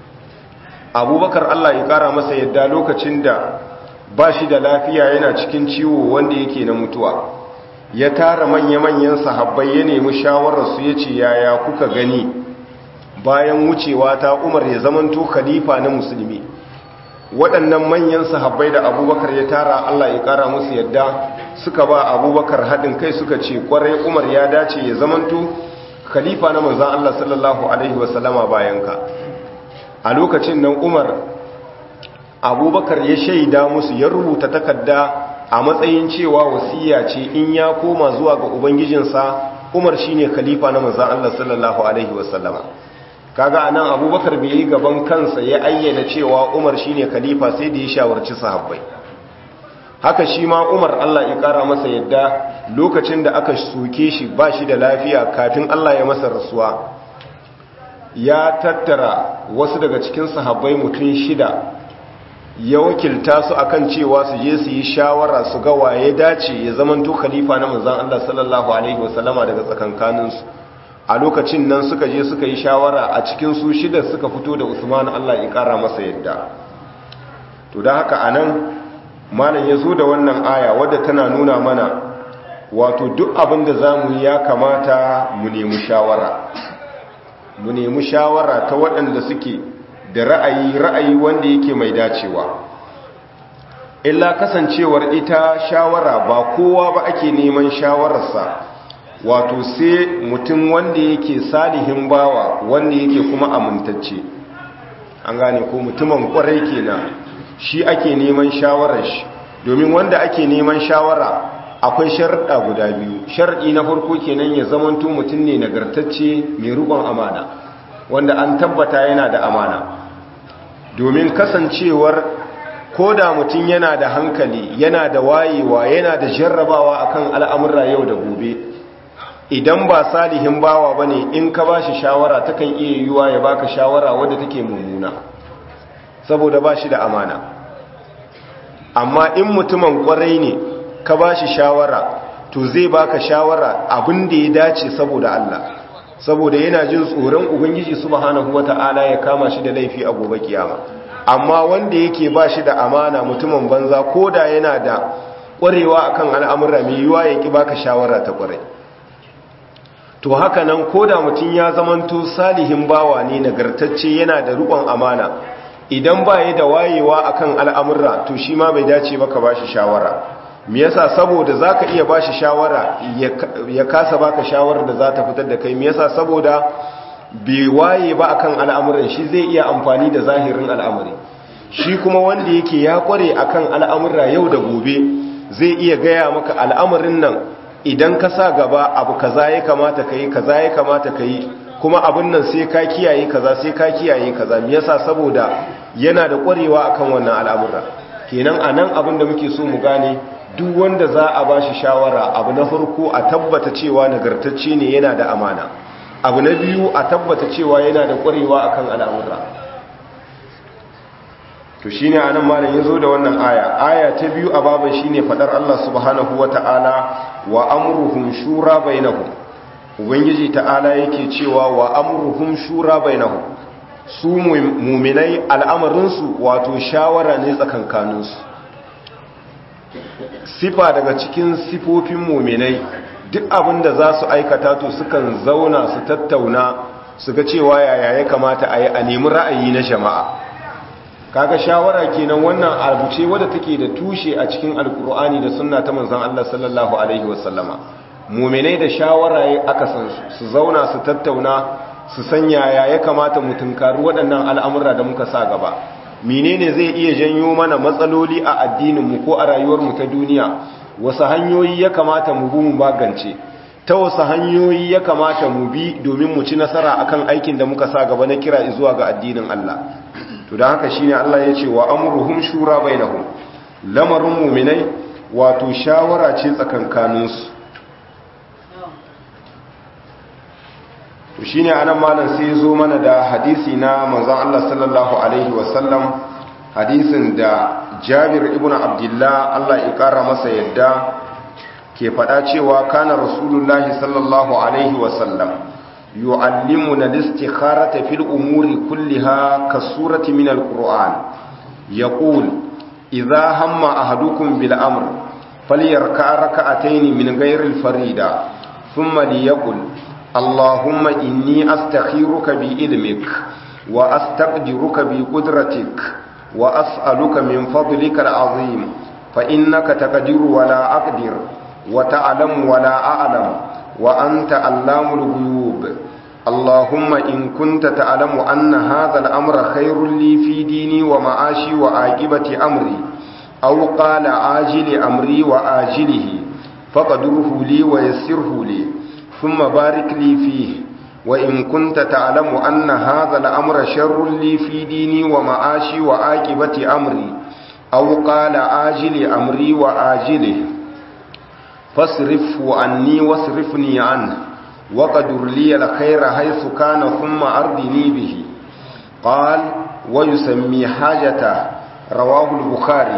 Speaker 1: abubakar Allah ya ƙara masa yadda lokacin da ba shi da lafiya yana cikin ciwo wanda yake na mutuwa ya tara manya-manyan sahabbai ya nemi shawararsu ya ce yaya kuka gani bayan wucewa ta umar ya zamanto khalifa na musulmi waɗannan manyan sahabbai da abubakar ya tara Allah ya ƙara musu yadda suka ba abubakar haɗin kai suka ce ƙwarai umar ya dace ya zamanto khalifa na manzan Allah sallallahu Alaihi wasallama bayan ka a lokacin nan umar abubakar ya shaida musu ya rubuta takarda a matsayin cewa wasiya ce in ya koma zuwa ga ubangijinsa umar shine khalifa na manzan Allah sallallahu Alaihi wasallama kaga anan abubakar bai yi gaban kansa ya ayyana cewa umar shine khalifa sai da ya shawarci sahabbai haka shi ma umar Allah ya kara masa yadda lokacin da aka soke shi ba shi da lafiya kafin Allah ya masa rasuwa ya tattara wasu daga cikin sahabbai mutum shida ya wakilta su akan cewa su je su yi shawara su ga waye dace ya zamanto khalifa na manzon Allah sallallahu alaihi wasallama daga tsakankaninsu a lokacin nan suka je suka yi shawara a cikin su shida suka fito da Usman Allah ya kara masa yadda to dan haka anan malam ya zo da wannan aya wadda tana nuna mana wato duk abin da za mu yi ya kamata mu nemi shawara mu nemi shawara ta waɗanda suke da ra'ayi ra'ayi wanda yake mai dacewa illa kasancewar ita shawara ba kowa ba ake neman shawararsa wato sai mutum wanda yake salihin bawa wanda yake kuma amintacce an gane ko mutumin kwarai kenan shi ake neman shawarar shi domin wanda ake neman shawara akwai sharɗa guda biyu sharɗi na farko kenan ya zamanto mutum ne nagartacce mai rubon amana wanda an tabbata yana da amana domin kasancewar ko da mutum yana da hankali yana da wayewa yana da jarrabawa akan al'amurra yau da gobe idan ba salihin bawa bane in ka bashi shawara takan iya yiwuwa ya baka shawara wadda take mummuna saboda bashi da amana amma in mutumin kwarai ne ka ba shi shawara to zai baka shawara abin da ya dace saboda Allah saboda yana jin tsoron ubangiji subhanahu wata'ala ya kama shi da laifi a gobe kiyama amma wanda yake ba shi da amana mutumin banza ko da yana da ƙwarewa akan al'amura mai yiwa ya ki baka shawara ta ƙwarai to haka nan ko da mutum ya zamanto salihin bawa ne nagartacce yana da riƙon amana idan ba ya da wayewa akan al'amurra to shi ma bai dace baka ba shi shawara me yasa saboda zaka iya ba shi shawara ya kasa baka shawarar da za ta fitar da kai me yasa saboda bai waye ba akan al'amuran shi zai iya amfani da zahirin al'amuri shi kuma wanda yake ya kware akan al'amurra yau da gobe zai iya gaya maka al'amarin nan idan ka sa gaba abu kaza ya kamata ka yi kaza ya kamata ka yi kuma abin nan sai ka kiyaye kaza sai ka kiyaye kaza me yasa saboda yana da ƙwarewa akan wannan al'amura kenan anan abin da muke so mu gane duk wanda za a bashi shawara abu na farko a tabbata cewa nagartacce ne yana da amana abu na biyu a tabbata cewa yana da ƙwarewa akan al'amura to shine anan malam yazo da wannan aya aya ta biyu a baban shine fadar Allah subhanahu wataala wa amruhum shura bainahum ubangiji ta'ala yake cewa wa amruhum shura bainahum su muminai al'amarinsu wato shawara ne tsakankaninsu sifa daga cikin sifofin muminai duk abin da za su aikata to sukan zauna su tattauna su ga cewa yaya ya kamata a yi a nemi ra'ayi na jama'a kaga shawara kenan wannan abu ce wadda take da tushe a cikin alkur'ani da sunna ta manzon Allah sallallahu alaihi wasallama muminai da shawara ya aka san su zauna su tattauna su sanya ya ya kamata mu tunkari waɗannan al'amura da muka sa gaba menene zai iya janyo mana matsaloli a addininmu ko a rayuwarmu ta duniya wasu hanyoyi ya kamata mu bi mu magance ta wasu hanyoyi ya kamata mu bi domin mu ci nasara akan aikin da muka sa gaba na kira zuwa ga addinin Allah to da haka shine Allah ya ce wa amruhum shura bainahum lamarin mu'minai wato shawara ce tsakankaninsu to shine anan malam sai zo mana da hadisi na manzon Allah sallallahu alaihi wasallam hadisin da Jabir ibn Abdullah Allah ya kara masa yadda ke fada cewa kana rasulullahi sallallahu alaihi wasallam yu'allimuna al-istikharata fil umuri kulliha kasurati min al-Qur'an yaqul idha hamma ahadukum bil amr falyarka rak'atayn min ghayri al-farida thumma liyaqul اللهم إني أستخيرك بعلمك وأستقدرك بقدرتك وأسألك من فضلك العظيم فإنك تقدر ولا أقدر وتعلم ولا أعلم وأنت علام الغيوب اللهم إن كنت تعلم أن هذا الأمر خير لي في ديني ومعاشي وعاقبة أمري أو قال عاجل أمري وآجله فقدره لي ويسره لي ثم بارك لي فيه وإن كنت تعلم أن هذا الأمر شر لي في ديني ومعاشي وعاقبة أمري أو قال آجل أمري وآجله فاصرفه عني واصرفني عنه وقدر لي الخير حيث كان ثم أرضني به قال ويسمي حاجته رواه البخاري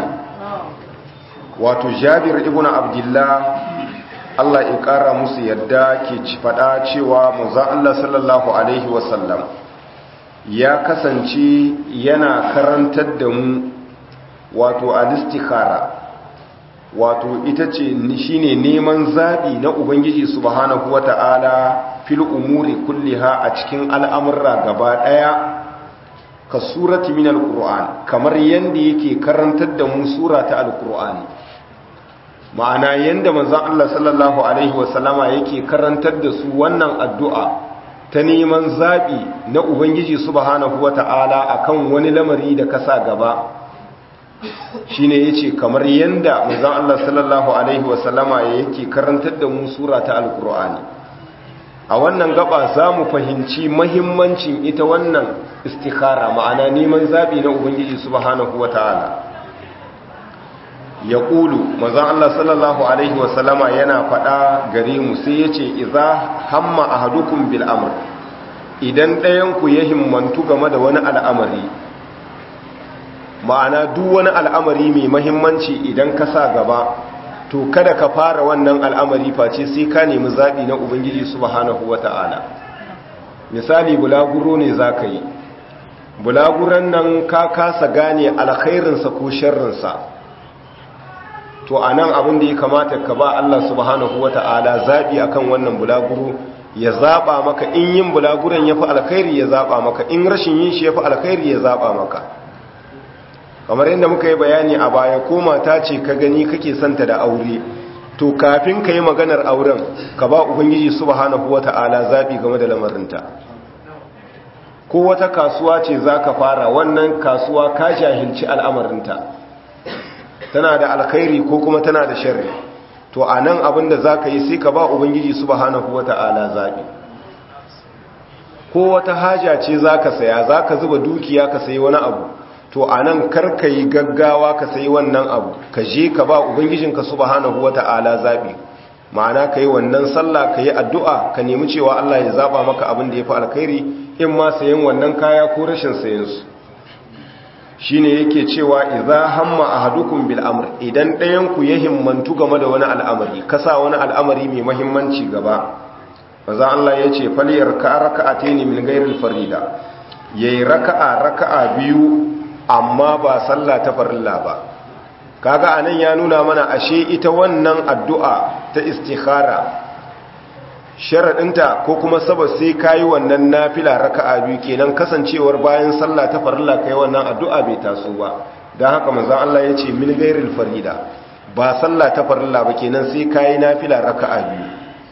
Speaker 1: وتجابر ابن عبد الله Allah ya ƙara musu yadda ke faɗa cewa muza Allah sallallahu Alaihi wasallam ya kasance yana karantar da mu wato alistikara wato ita ce shine neman zaɓi na Ubangiji subhanahu wa ta'ala fil umuri kulliha a cikin al'amurra gaba ɗaya ka surati min al kamar yadda yake karantar da mu sura ta al-ƙur'ani ma'ana yadda manzan Allah sallallahu Alaihi wasallama yake karantar da su wannan addu'a ta neman zaɓi na Ubangiji subhanahu wa ta'ala a kan wani lamari da kasa gaba shi ne ya ce kamar yadda manzan Allah sallallahu Alaihi wasallama yake karantar da mu sura ta alkur'ani a wannan gaba za mu fahimci mahimmancin ita wannan istikara ma'ana neman zaɓi na Ubangiji subhanahu wa ta'ala ya ƙulu mazan Allah sallallahu Alaihi wasallama yana faɗa gare mu sai ya ce iza hamma a hadukun bil'amur idan ɗayanku ya himmantu game da wani al'amari ma'ana duk wani al'amari mai mahimmanci idan ka sa gaba to kada ka fara wannan al'amari face sai ka nemi zaɓi na ubangiji subhanahu wa ta'ala misali bulaguro ne za ka yi bulaguran nan ka kasa gane alkhairinsa ko sharrinsa to a nan abin da ya kamata ka ba Allah subhanahu wa ta'ala zaɓi a kan wannan bulaguro ya zaɓa maka in yin bulaguron ya fi alkhairi ya zaɓa maka in rashin yin shi ya fi alkhairi ya zaɓa maka kamar yadda muka yi bayani a baya ko mata ce ka gani kake santa da aure to kafin ka yi maganar auren ka ba ubangiji subhanahu wa ta'ala zaɓi game da lamarinta ko wata kasuwa ce za ka fara wannan kasuwa ka jahilci al'amarinta tana da alkhairi ko kuma tana da sharri to a nan abinda za ka yi sai ka ba ubangiji subhanahu wa ta'ala zaɓi ko wata haja ce za ka saya za ka zuba dukiya ka sayi wani abu to a nan karka yi gaggawa ka sayi wannan abu ka je ka ba ubangijinka subhanahu wa ta'ala zaɓi ma'ana ka yi wannan sallah ka yi addu'a ka nemi cewa Allah ya zaɓa maka abin da ya fi alkhairi in ma sayan wannan kaya ko rashin sayansu shi ne yake cewa iza hamma a hadukun bil'amur idan ɗayanku ya himmantu game da wani al'amari kasa wani al'amari mai mahimmanci gaba maza Allah ya ce faliyar ka raka'a ta ne min gairin farida ya yi raka'a raka'a biyu amma ba sallah ta farilla ba kaga anan ya nuna mana ashe ita wannan addu'a ta istikhara sharaɗinta ko kuma sabas sai kayi wannan nafila raka'a biyu kenan kasancewar bayan sallah ta farilla kai wannan addu'a bai taso ba don haka manzon Allah ya ce min gairil farida ba sallah ta farilla ba kenan sai kayi nafila raka'a biyu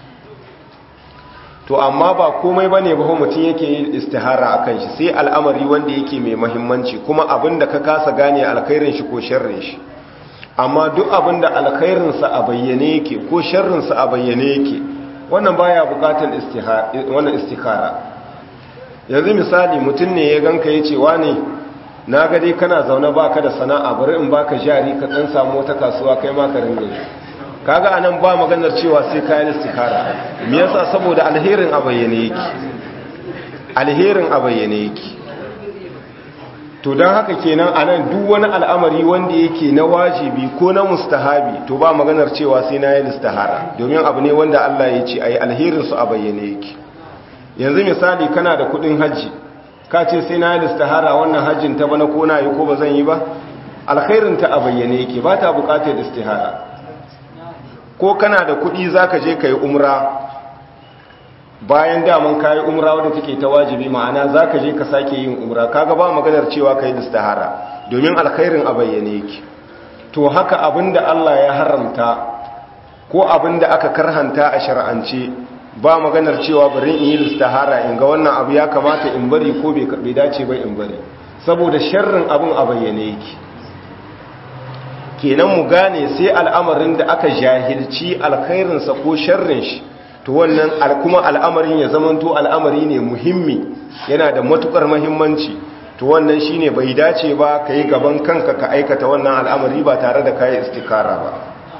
Speaker 1: to amma ba komai bane ba mutum yake yin istihara akan shi sai al'amari wanda yake mai muhimmanci kuma abinda ka kasa gane alkhairin shi ko sharrin shi amma duk abinda alkhairin sa a bayyane yake ko sharrin sa a bayyane yake wannan baya bukatan istihara wannan istikhara yanzu misali mutum ne ya ganka yace wani na ga dai kana zaune baka da sana'a bari in baka jari ka dan samu wata kasuwa kai ma ka ringa kaga anan ba maganar cewa sai kayan istikhara me yasa saboda alherin a bayyane yake alherin a bayyane yake to dan haka kenan anan duk wani al'amari wanda yake na wajibi ko na mustahabi to ba maganar cewa sai na yi istihara domin abu ne wanda Allah ya ce ayi alherin su a bayyane yake yanzu misali kana da kudin haji ka ce sai na yi istihara wannan hajjin ta bana ko na yi ko ba zan yi ba alkhairin ta a bayyane yake ba ta bukatar istihara ko kana da kuɗi za ka je ka yi umra bayan daman ka yi umra wadda take ta wajibi ma'ana za ka je ka sake yin umra kaga ba maganar cewa ka yi istihara domin alkhairin a bayyane yake to haka abinda Allah ya haramta ko abinda aka karhanta a shar'ance ba maganar cewa bari in yi istihara in ga wannan abu ya kamata in bari ko bai dace ba in bari saboda sharrin abin a bayyane yake kenan mu gane sai al'amarin da aka jahilci alkhairinsa ko sharrin shi to wannan kuma al'amarin ya zamanto al'amari ne muhimmi yana da matukar muhimmanci to wannan shine bai dace ba kai gaban kanka ka aikata wannan al'amari ba tare da kai istikara ba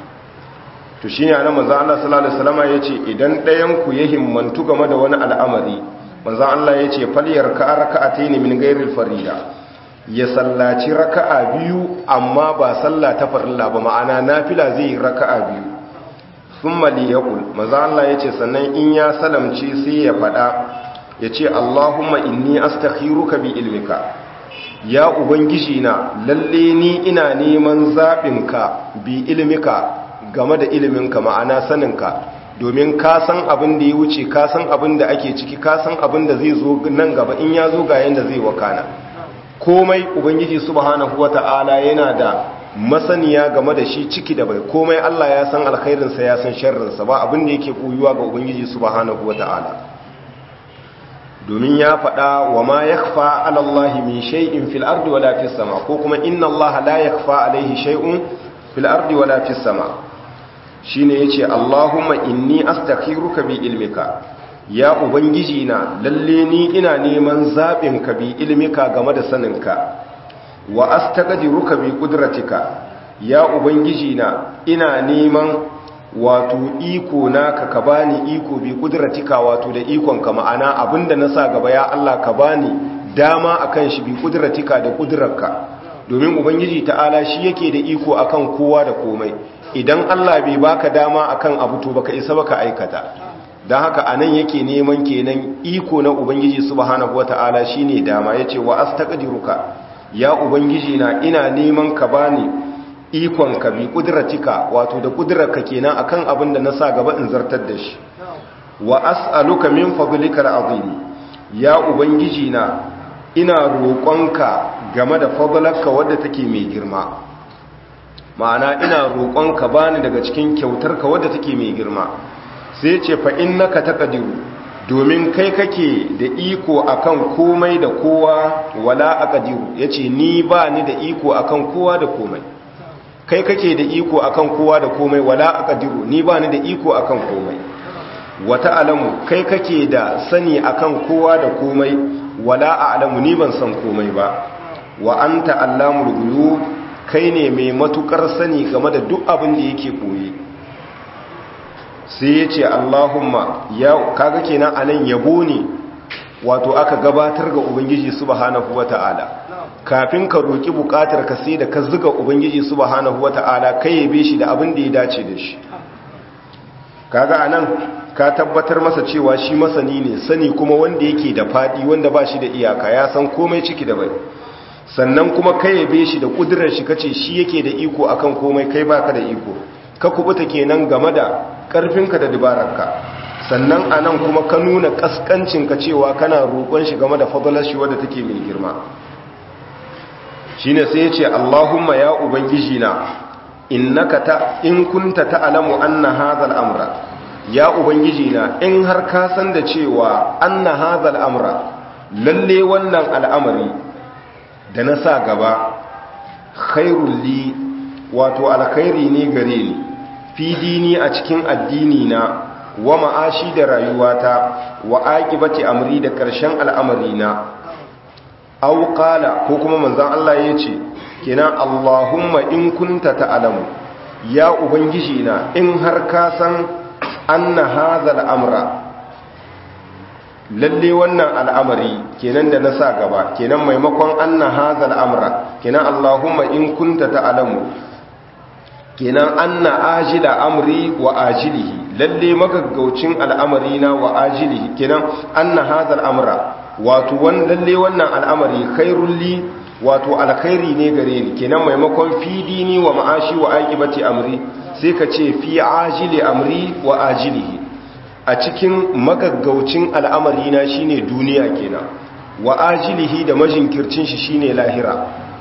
Speaker 1: to shine anan manzo Allah sallallahu alaihi wasallam yace idan ɗayan ku ya himmantu game da wani al'amari manzo Allah yace falyar ka raka'ataini min ghairil farida ya sallaci raka'a biyu amma ba sallah ta farilla ba ma'ana nafila zai yi raka'a biyu thumma liyaqul manzo Allah yace sannan in ya salamci sai ya fada yace Allahumma inni astakhiruka bi ilmika ya ubangiji na lalle ni ina neman zabinka bi ilmika game da iliminka ma'ana saninka domin ka san abin da ya wuce ka san abin da ake ciki ka san abin da zai zo nan gaba in ya zo ga yanda zai wakana komai ubangiji subhanahu wata'ala yana da masaniya game da shi ciki da bai komai Allah ya san alkhairinsa ya san sharrinsa ba abin da yake koyuwa ga ubangiji subhanahu wata'ala domin ya faɗa wa ma yakhfa 'ala Allah min shay'in fil ardi wala fis sama ko kuma inna Allah la yakhfa 'alayhi shay'un fil ardi wala fis sama shine yace Allahumma inni astakhiruka bi ilmika ya ubangiji na lalle ni ina neman zabin ka bi ilmika game da saninka wa astaqdiruka bi qudratika ya ubangiji na ina neman wato iko naka ka bani iko bi qudratika wato da ikon ka ma'ana abinda na sa gaba ya Allah ka bani dama akan shi bi qudratika da qudrarka domin ubangiji ta'ala shi yake da iko akan kowa da komai idan Allah bai baka dama akan abu to baka isa baka aikata dan haka anan yake neman kenan iko na ubangiji subhanahu wataala shine dama yace wa astaqdiruka ya ubangiji na ina neman ka bani ikon ka bi kudratika wato da kudrarka kenan akan abin da na sa gaba in zartar da shi wa as'aluka min fadlika al'azim ya ubangiji na ina roƙonka game da fadlarka wadda take mai girma ma'ana ina roƙonka bani daga cikin kyautarka wadda take mai girma sai ce fa innaka taqdiru domin kai kake da iko akan komai da kowa wala aqdiru yace ni ba ni da iko akan kowa da komai kai kake da iko akan kowa da komai wala aqdiru ni ba ni da iko akan komai wata alamu kai kake da sani akan kowa da komai wala a'lamu ni ban san komai ba wa anta allamul ghuyub kai ne mai matukar sani game da duk abin da yake koyi sai ya ce Allahumma ya kaga kenan anan yabo ne wato aka gabatar ga ubangiji subhanahu wata'ala kafin ka roki bukatar ka sai da ka zuga ubangiji subhanahu wata'ala kai yabe shi da abin da ya dace da shi kaga anan ka tabbatar masa cewa shi masani ne sani kuma wanda yake da fadi wanda ba shi da iyaka ya san komai ciki da bai sannan kuma kai yabe shi da kudirar shi kace shi yake da iko akan komai kai baka da iko ka kubuta kenan game da karfinka da dabararka sannan anan kuma ka nuna kaskancinka cewa kana roƙon shi game da fadalar shi wadda take mai girma shine sai ya ce Allahumma ya ubangiji na innaka ta in kunta ta'lamu anna hadha al-amra ya ubangiji na in har ka san da cewa anna hadha al-amra lalle wannan al'amari da na sa gaba khairul li wato alkhairi ne gare ni fi dini a cikin addini na wa ma'ashi da rayuwata wa aqibati amri da karshen al'amari na aw qala ko kuma manzon Allah yace kenan Allahumma in kunta ta'lamu ya ubangiji na in har ka san anna hadha al'amra lalle wannan al'amari kenan da na sa gaba kenan maimakon anna hadha al'amra kenan Allahumma in kunta ta'lamu kenan anna ajila amri wa ajilihi lalle magaggaucin al'amari na wa ajilihi kenan anna hadha al'amra wato wan lalle wannan al'amari khairul li wato alkhairi ne gare ni kenan maimakon fi dini wa ma'ashi wa aqibati amri sai ka ce fi ajili amri wa ajilihi a cikin magaggaucin al'amari na shine duniya kenan wa ajilihi da majinkircin shi shine lahira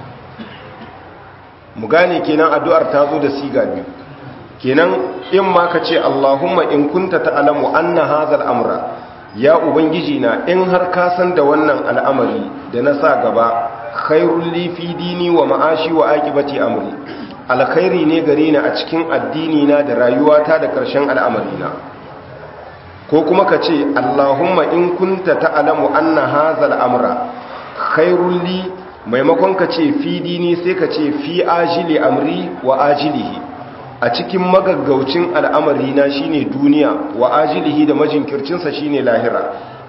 Speaker 1: mu gane kenan addu'ar ta zo da siga biyu kenan in ma ka ce Allahumma in kunta ta'lamu anna hadha al-amra ya ubangiji na in har ka san da wannan al'amari da na sa gaba khairul li fi dini wa ma'ashi wa aqibati amri alkhairi ne gare ni a cikin addini na da rayuwata da ƙarshen al'amari na ko kuma ka ce Allahumma in kunta ta'lamu anna hadha al-amra khairul li maimakon ka ce fi dini sai ka ce fi ajili amri wa ajilihi a cikin magaggaucin al'amari na shine duniya wa ajilihi da majinkircinsa shine lahira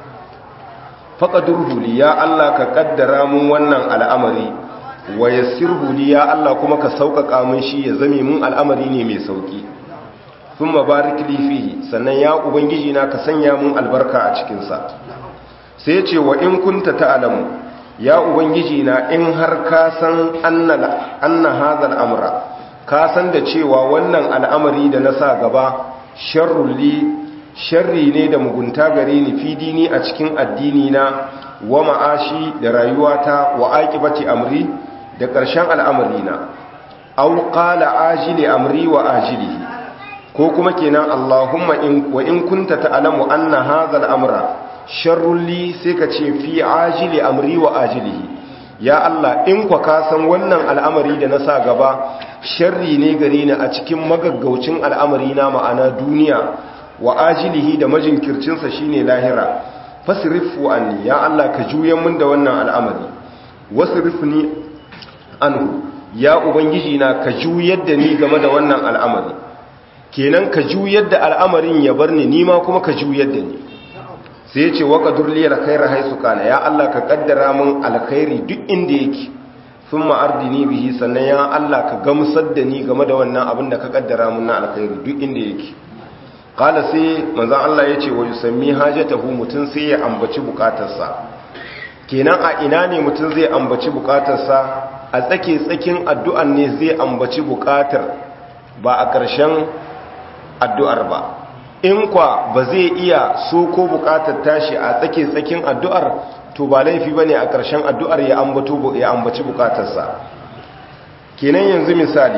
Speaker 1: faqadurhu li ya Allah ka kaddara mun wannan al'amari wa yassirhu li ya Allah kuma ka sauƙaƙa mun shi ya zame mun al'amari ne mai sauki thumma barik li fihi sannan ya ubangiji na ka sanya mun albarka a cikin sa sai ce wa in kunta ta'lamu ya ubangiji na in har ka san anna hadha al'amra ka san da cewa wannan al'amari da na sa gaba sharrul li sharri ne da mugunta gare ni fi dini a cikin addini na wa ma'ashi da rayuwata wa aqibati amri da ƙarshen al'amari na aw qala ajili amri wa ajilihi ko kuma kenan Allahumma in wa in kunta ta'lamu anna hadha al'amra sharrul li sai ka ce fi ajili amri wa ajilihi ya Allah in kwa ka san wannan al'amari da na sa gaba sharri ne gare ni a cikin magaggaucin al'amari na ma'ana duniya wa ajilihi da majinkircinsa shine lahira fasrifu anni ya Allah ka juyan mun da wannan al'amari wasrifni anhu ya ubangiji na ka juyar da ni game da wannan al'amari kenan ka juyar da al'amarin ya bar ni nima kuma ka juyar da ni sai ya ce waka durliyar khairar haisu kana ya Allah ka kaddara mun alkhairi duk inda yake sun ma'ardini bihi sannan ya Allah ka gamsar da ni game da wannan abin da ka kaddara mun na alkhairi duk inda yake kala sai manzan Allah ya ce wa yusammi hajatahu mutum sai ya ambaci bukatarsa kenan a ina ne mutum zai ambaci bukatarsa a tsake tsakin addu'an ne zai ambaci bukatar ba a ƙarshen addu'ar ba in kwa ba zai iya so ko bukatar tashi a tsake tsakin addu'ar to ba laifi ba ne a ƙarshen addu'ar ya ambaci bukatarsa kenan yanzu misali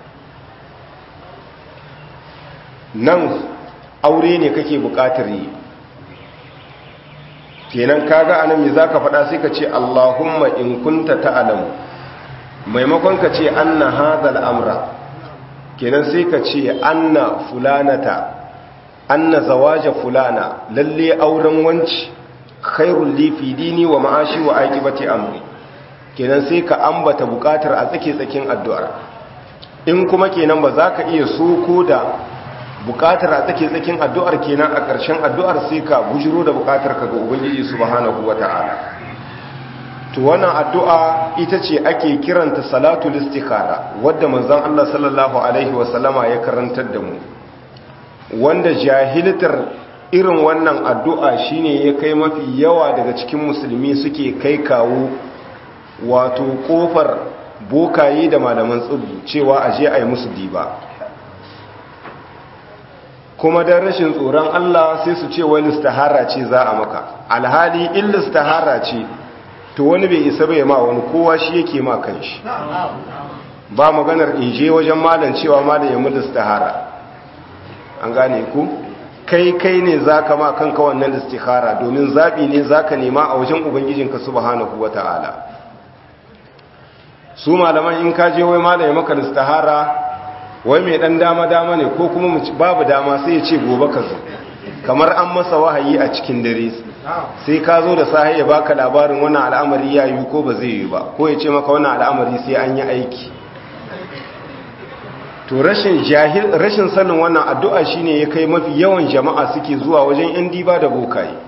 Speaker 1: nan aure ne kake bukatar yi kenan kaga anan me zaka faɗa sai ka ce Allahumma in kunta ta'lamu maimakon ka ce anna hadha amra kenan sai ka ce anna fulanata anna zawaja fulana lalle auren wanci khairul li fi dini wa ma'ashi wa aqibati amri kenan sai ka ambata bukatar a tsake tsakin addu'ar in kuma kenan ba za ka iya soko da bukatar a tsake tsakin addu'ar kenan a ƙarshen addu'ar sai ka bujiro da bukatar ka ga ubangiji subhanahu wata'ala to wannan addu'a ita ce ake kiranta salatul istikhara wadda manzon Allah sallallahu alaihi wasallama ya karantar da mu wanda jahiltar irin wannan addu'a shine ya kai mafi yawa daga cikin musulmi suke kai kawo wato kofar bokaye da malaman tsubu cewa aje a yi musu diba kuma don rashin tsoron Allah sai su ce wani listahara ce za a maka alhali in listahara ce to wani bai isa bai ma wani kowa shi yake ma kanshi ba maganar in je wajen malam cewa malam ya mu listahara an gane ku kai kai ne za ka ma kanka wannan listihara domin zaɓi ne za ka nema a wajen ubangijinka subhanahu wa ta'ala su malaman in ka je wai malam ya maka listihara wai mai dan dama-dama ne ko kuma babu dama sai ya ce gobe ka zo kamar an masa wahayi a cikin dare sai ka zo da sahi ya baka labarin wannan al'amari ya yi ko ba zai yi ba ko ya ce maka wannan al'amari sai an yi aiki to rashin jahil rashin sanin wannan addu'a shine ya kai mafi yawan jama'a suke zuwa wajen yan diba da bokaye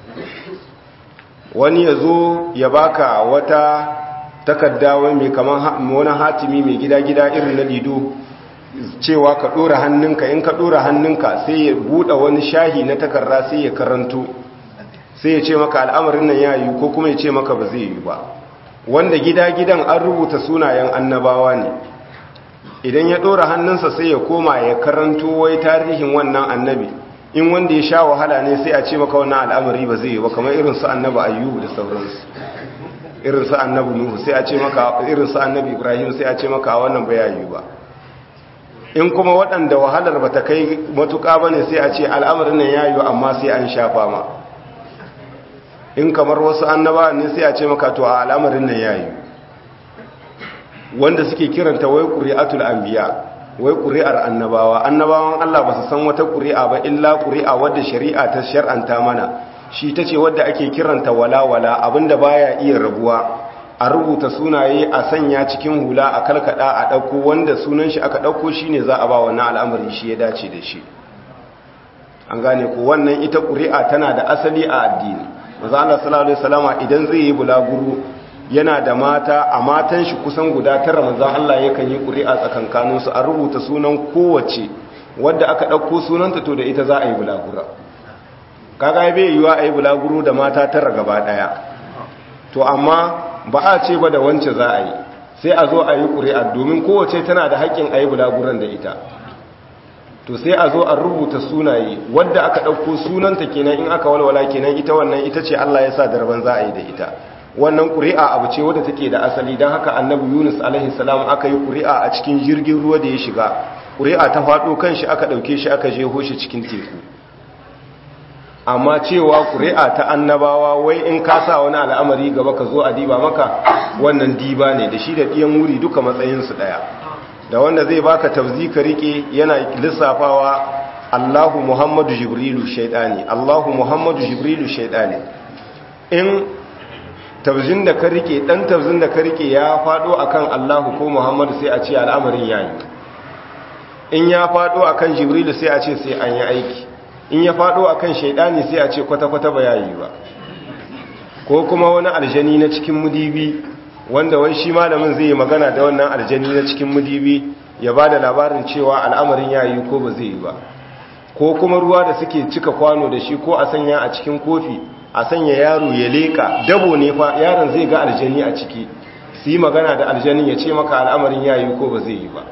Speaker 1: wani ya zo ya baka wata takarda wani mai kaman wani hatimi mai gida-gida irin na lido cewa ka ɗora hannunka in ka ɗora hannunka sai ya buɗe wani shahi na takarda sai ya karanto sai ya ce maka al'amarin nan ya yi ko kuma ya ce maka ba zai yi ba wanda gida-gidan an rubuta sunayen annabawa ne idan ya ɗora hannunsa sai ya koma ya karanto wai tarihin wannan annabi in wanda ya sha wahala ne sai a ce maka wannan al'amari ba zai yi ba kamar irin su annabi ayyubu da sauransu irin su annabi nuhu sai a ce maka irin su annabi ibrahim sai a ce maka wannan ba yayi ba in kuma waɗanda wahalar ba ta kai matuƙa ba ne sai a ce al'amarin nan ya yi amma sai an shafa ma in kamar wasu annaba ne sai a ce maka to a al'amarin nan ya yi wanda suke kiranta wai ƙuri'atul anbiya wai ƙuri'ar annabawa annabawan Allah ba su san wata ƙuri'a ba illa ƙuri'a wadda shari'a ta shar'anta mana shi ta ce wadda ake kiranta walawala abinda baya iya rabuwa a rubuta sunaye a sanya cikin hula a kalkada a ɗauko wanda sunan shi aka ɗauko shi ne za a ba wannan al'amari shi ya dace da shi an gane ko wannan ita ƙuri'a tana da asali a addini maza Allah sallallahu alaihi wasallama idan zai yi bulaguro yana da mata a matan shi kusan guda tara maza Allah yakan yi ƙuri'a tsakankanin su a rubuta sunan kowace wadda aka ɗauko sunanta to da ita za a yi bulaguro kaga bai yiwa a yi bulaguro da mata tara gaba ɗaya to amma ba a ce ba da wance za a yi sai a zo a yi ƙuri'a domin kowace tana da haƙƙin a yi bulaguran da ita to sai a zo a rubuta sunaye wadda aka ɗauko sunanta kenan in aka walwala kenan ita wannan ita ce Allah ya sa darban za a yi da ita wannan ƙuri'a abu ce wadda take da asali don haka annabi yunus alaihi salam aka yi ƙuri'a a cikin jirgin ruwa da ya shiga ƙuri'a ta faɗo kan shi aka ɗauke shi aka jeho shi cikin teku amma cewa ƙuri'a ta annabawa wai in ka sa wani al'amari gaba ka zo a diba maka wannan diba ne da shi da ɗiyan wuri duka matsayinsu ɗaya da wanda zai baka tafzi ka rike yana lissafawa Allahu Muhammadu Jibrilu shaidani Allahu Muhammadu Jibrilu shaidani in tafzin da ka rike dan tafzin da ka rike ya fado akan Allahu ko Muhammadu sai a ce al'amarin yayi in ya fado akan Jibrilu sai a ce sai an yi aiki in ya fado akan shaidani sai a ce kwata-kwata ba yayi ba ko kuma wani aljani na cikin mudibi wanda wai shi malamin zai yi magana da wannan aljani na cikin mudibi ya ba da labarin cewa al'amarin ya yi ko ba zai yi ba ko kuma ruwa da suke cika kwano da shi ko a sanya a cikin kofi a sanya yaro ya leka dabo ne fa yaron zai ga aljani a ciki su yi magana da aljanin ya ce maka al'amarin ya yi ko ba zai yi ba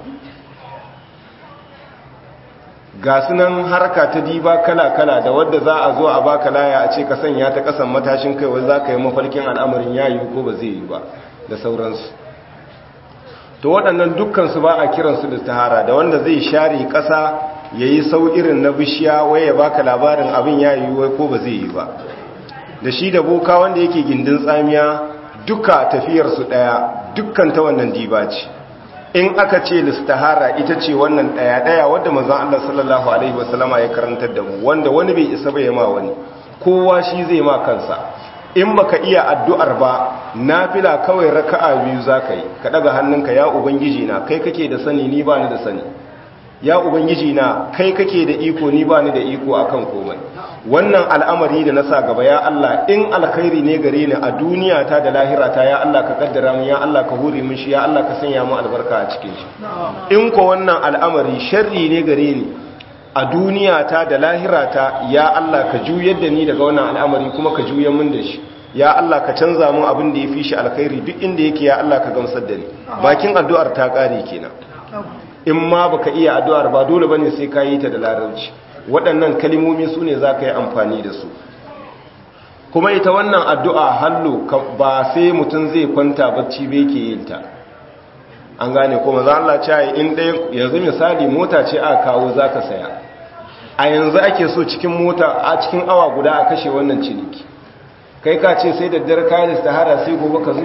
Speaker 1: ga sunan harka ta diba kala-kala da wadda za a zo a baka laya a ce ka sanya ta kasan matashin kai wanda za ka yi mafarkin al'amarin ya yi ko ba zai yi ba da sauransu to waɗannan dukkansu ba a kiransu da tahara da wanda zai share ƙasa ya yi sau irin na bishiya wai ya baka labarin abin ya yi wai ko ba zai yi ba da shi da boka wanda yake gindin tsamiya duka tafiyarsu ɗaya dukkan ta wannan diba ce in aka ce listahara ita ce wannan ɗaya-ɗaya wadda mazan Allah sallallahu Alaihi wasallama ya karantar da mu wanda wani bai isa bai ma wani kowa shi zai ma kansa in baka iya addu'ar ba nafila kawai raka'a biyu zaka yi ka daga hannunka ya ubangiji na kai kake da sani ni ba ni da sani ya ubangiji na kai kake da iko ni ba ni da iko akan komai wannan al'amari da na sa gaba ya Allah in alkhairi ne gare ni a duniya ta da lahira ta ya Allah ka kaddara min ya Allah ka hore min shi ya Allah ka sanya mu albarka a cikin shi in ko wannan al'amari sharri ne gare ni a duniya ta da lahira ta ya Allah ka juyar da ni daga wannan al'amari kuma ka juyar min da shi ya Allah ka canza min abin da ya fi shi alkhairi duk inda yake ya Allah ka gamsar da ni bakin addu'ar ta kare kenan in ma baka iya addu'ar ba dole bane sai ka yi ta da larabci waɗannan kalimomi su ne za ka yi amfani da su kuma ita wannan addu'a hallo ba sai mutum zai kwanta bacci bai ke yin ta an gane kuma za Allah ce in ɗaya yanzu misali mota ce a kawo za ka saya a yanzu ake so cikin mota a cikin awa guda a kashe wannan ciniki kai ka ce sai da dare kayan istihara sai gobe ka zo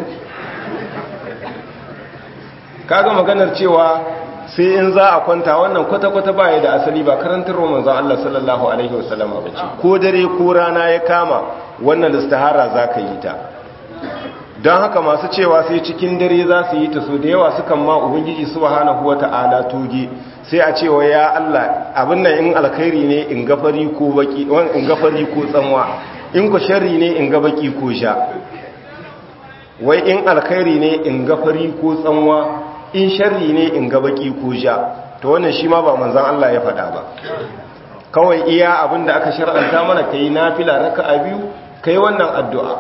Speaker 1: kaga maganar cewa sai in za a kwanta wannan kwata-kwata baya da asali ba karantar roman zan Allah sallallahu Alaihi wasallama ba ce ko dare ko rana ya kama wannan istihara za ka yi ta don haka masu cewa sai cikin dare za su yi ta so da yawa sukan ma ubangiji subhanahu wata'ala toge sai a cewa ya Allah abin nan in alkhairi ne in gafari ko baki in gafari ko tsanwa in ku sharri ne in ga baki ko sha wai in alkhairi ne in gafari ko tsanwa in sharri ne in ga baki ko sha to wannan shi ma ba manzon Allah ya faɗa ba kawai iya abin da aka shar'anta mana kai nafila raka'a biyu kai wannan addu'a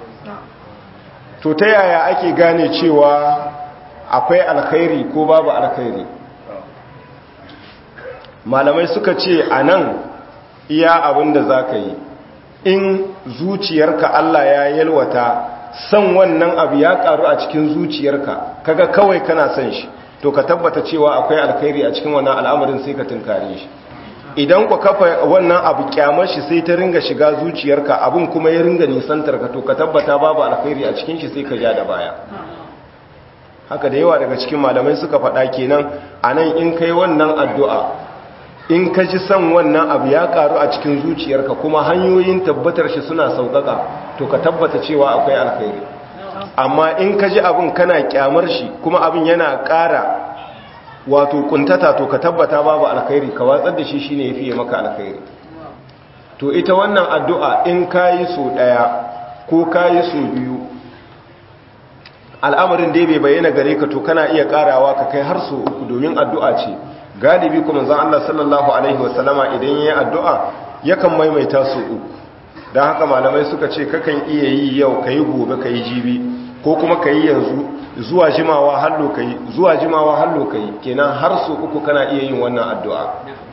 Speaker 1: to ta yaya ake gane cewa akwai alkhairi ko babu alkhairi malamai suka ce a nan iya abin da za ka yi in zuciyarka Allah ya yalwata san wannan abu ya karu a cikin zuciyarka kaga kawai kana son shi to ka tabbata cewa akwai alkhairi a cikin wannan al'amarin sai ka tunkare shi idan ku kafa wannan abu kyamar shi sai ta ringa shiga zuciyarka abin kuma ya ringa nisantar ka to ka tabbata babu alkhairi a cikin shi sai ka ja da baya haka da yawa daga cikin malamai suka faɗa kenan anan in kai wannan addu'a in ka ji son wannan abu ya karu a cikin zuciyarka kuma hanyoyin tabbatar shi suna sauƙaƙa to ka tabbata cewa akwai alkhairi amma in ka ji abin kana kyamar shi kuma abin yana ƙara wato kuntata to ka tabbata babu alkhairi ka watsar da shi shine yafi maka alkhairi to ita wannan addu'a in kayi so ɗaya ko kayi so biyu al'amarin dai bai bayyana gare ka to kana iya ƙarawa ka kai har so uku domin addu'a ce galibi kuma zan Allah sallallahu Alaihi wasallama idan ya yi addu'a yakan maimaita su uku don haka malamai suka ce kakan iya yi yau ka yi gobe ka yi jibi ko kuma ka yi yanzu zuwa jimawa hallo ka yi zuwa jimawa hallo ka yi kenan har su uku kana iya yin wannan addu'a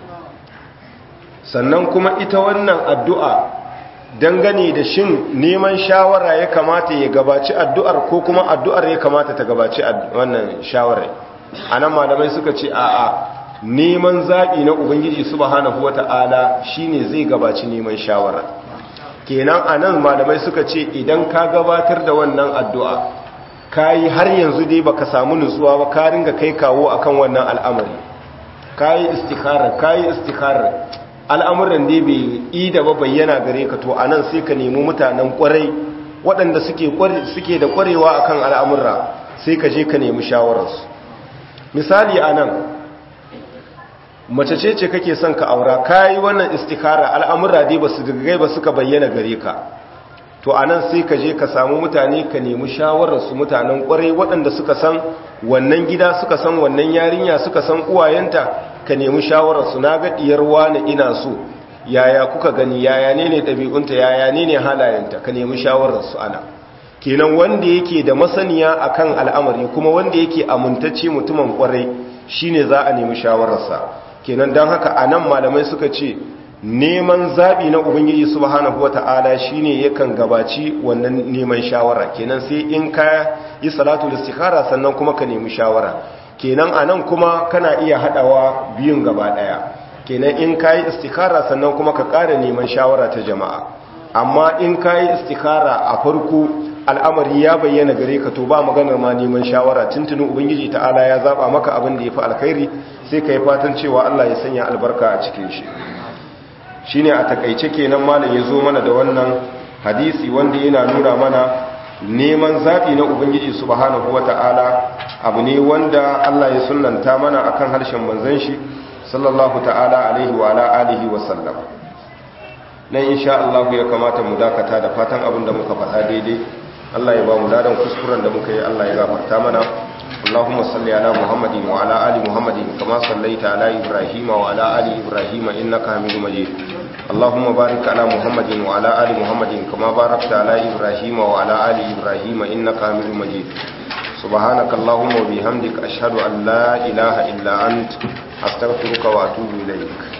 Speaker 1: sannan kuma ita wannan addu'a dangane da shin neman shawara ya kamata ya gabaci addu'ar ko kuma addu'ar ya kamata ta gabaci wannan shawarar a nan malamai suka ce a'a neman zaɓi na ubangiji subhanahu wata'ala shine zai gabaci neman shawara kenan anan malamai suka ce idan ka gabatar da wannan addu'a kayi har yanzu dai baka samu nutsuwa ba ka ringa kai kawo akan wannan al'amari kayi istikharar kayi istikharar al'amuran dai bai yi da ba bayyana gare ka to anan sai ka nemi mutanen kwarai waɗanda suke suke da kwarewa akan al'amurra sai ka je ka nemi shawararsu misali anan mace ce ce kake son ka aura kayi wannan istikara al'amura dai ba su gagai ba suka bayyana gare ka to anan sai ka je ka samu mutane ka nemi shawararsu mutanen kwarai waɗanda suka san wannan gida suka san wannan yarinya suka san uwayenta ka nemi shawararsu na ga diyar wani ina so yaya kuka gani yaya ne ne ɗabi'unta yaya ne ne halayenta ka nemi shawararsu ana kenan wanda yake da masaniya akan al'amari kuma wanda yake amintacce mutumin kwarai shine za a nemi shawararsa kenan don haka a nan malamai suka ce neman zaɓi na ubangiji subhanahu wata'ala shine yakan gabaci wannan neman shawara kenan sai in ka yi salatu istikhara sannan kuma ka nemi shawara kenan a nan kuma kana iya haɗawa biyun gaba ɗaya kenan in ka yi istikhara sannan kuma ka ƙara neman shawara ta jama'a amma in ka yi istikhara a farko al'amari ya bayyana gare ka to ba maganar ma neman shawara tuntunin ubangiji ta'ala ya zaba maka abin da ya fi alkhairi sai ka yi fatan cewa Allah ya sanya albarka a cikin shi shi ne a takaice kenan malam ya zo mana da wannan hadisi wanda yana nuna mana neman zaɓi na ubangiji subhanahu wa ta'ala abu ne wanda Allah ya sunanta mana akan harshen manzon shi sallallahu ta'ala alaihi wa ala alihi wa sallam nan insha Allah ya kamata mu dakata da fatan abin da muka faɗa daidai Allah ya ba mu ladan kuskuren da muka yi Allah ya gafarta mana Allahumma salli ala Muhammadin wa ala ali Muhammadin kama sallaita ala Ibrahim wa ala ali Ibrahim innaka Hamidum Majid Allahumma barik ala Muhammadin wa ala ali Muhammadin kama barakta ala Ibrahim wa ala ali Ibrahim innaka Hamidum Majid سبحانك اللهم وبحمدك أشهد أن لا إله إلا أنت أستغفرك وأتوب إليك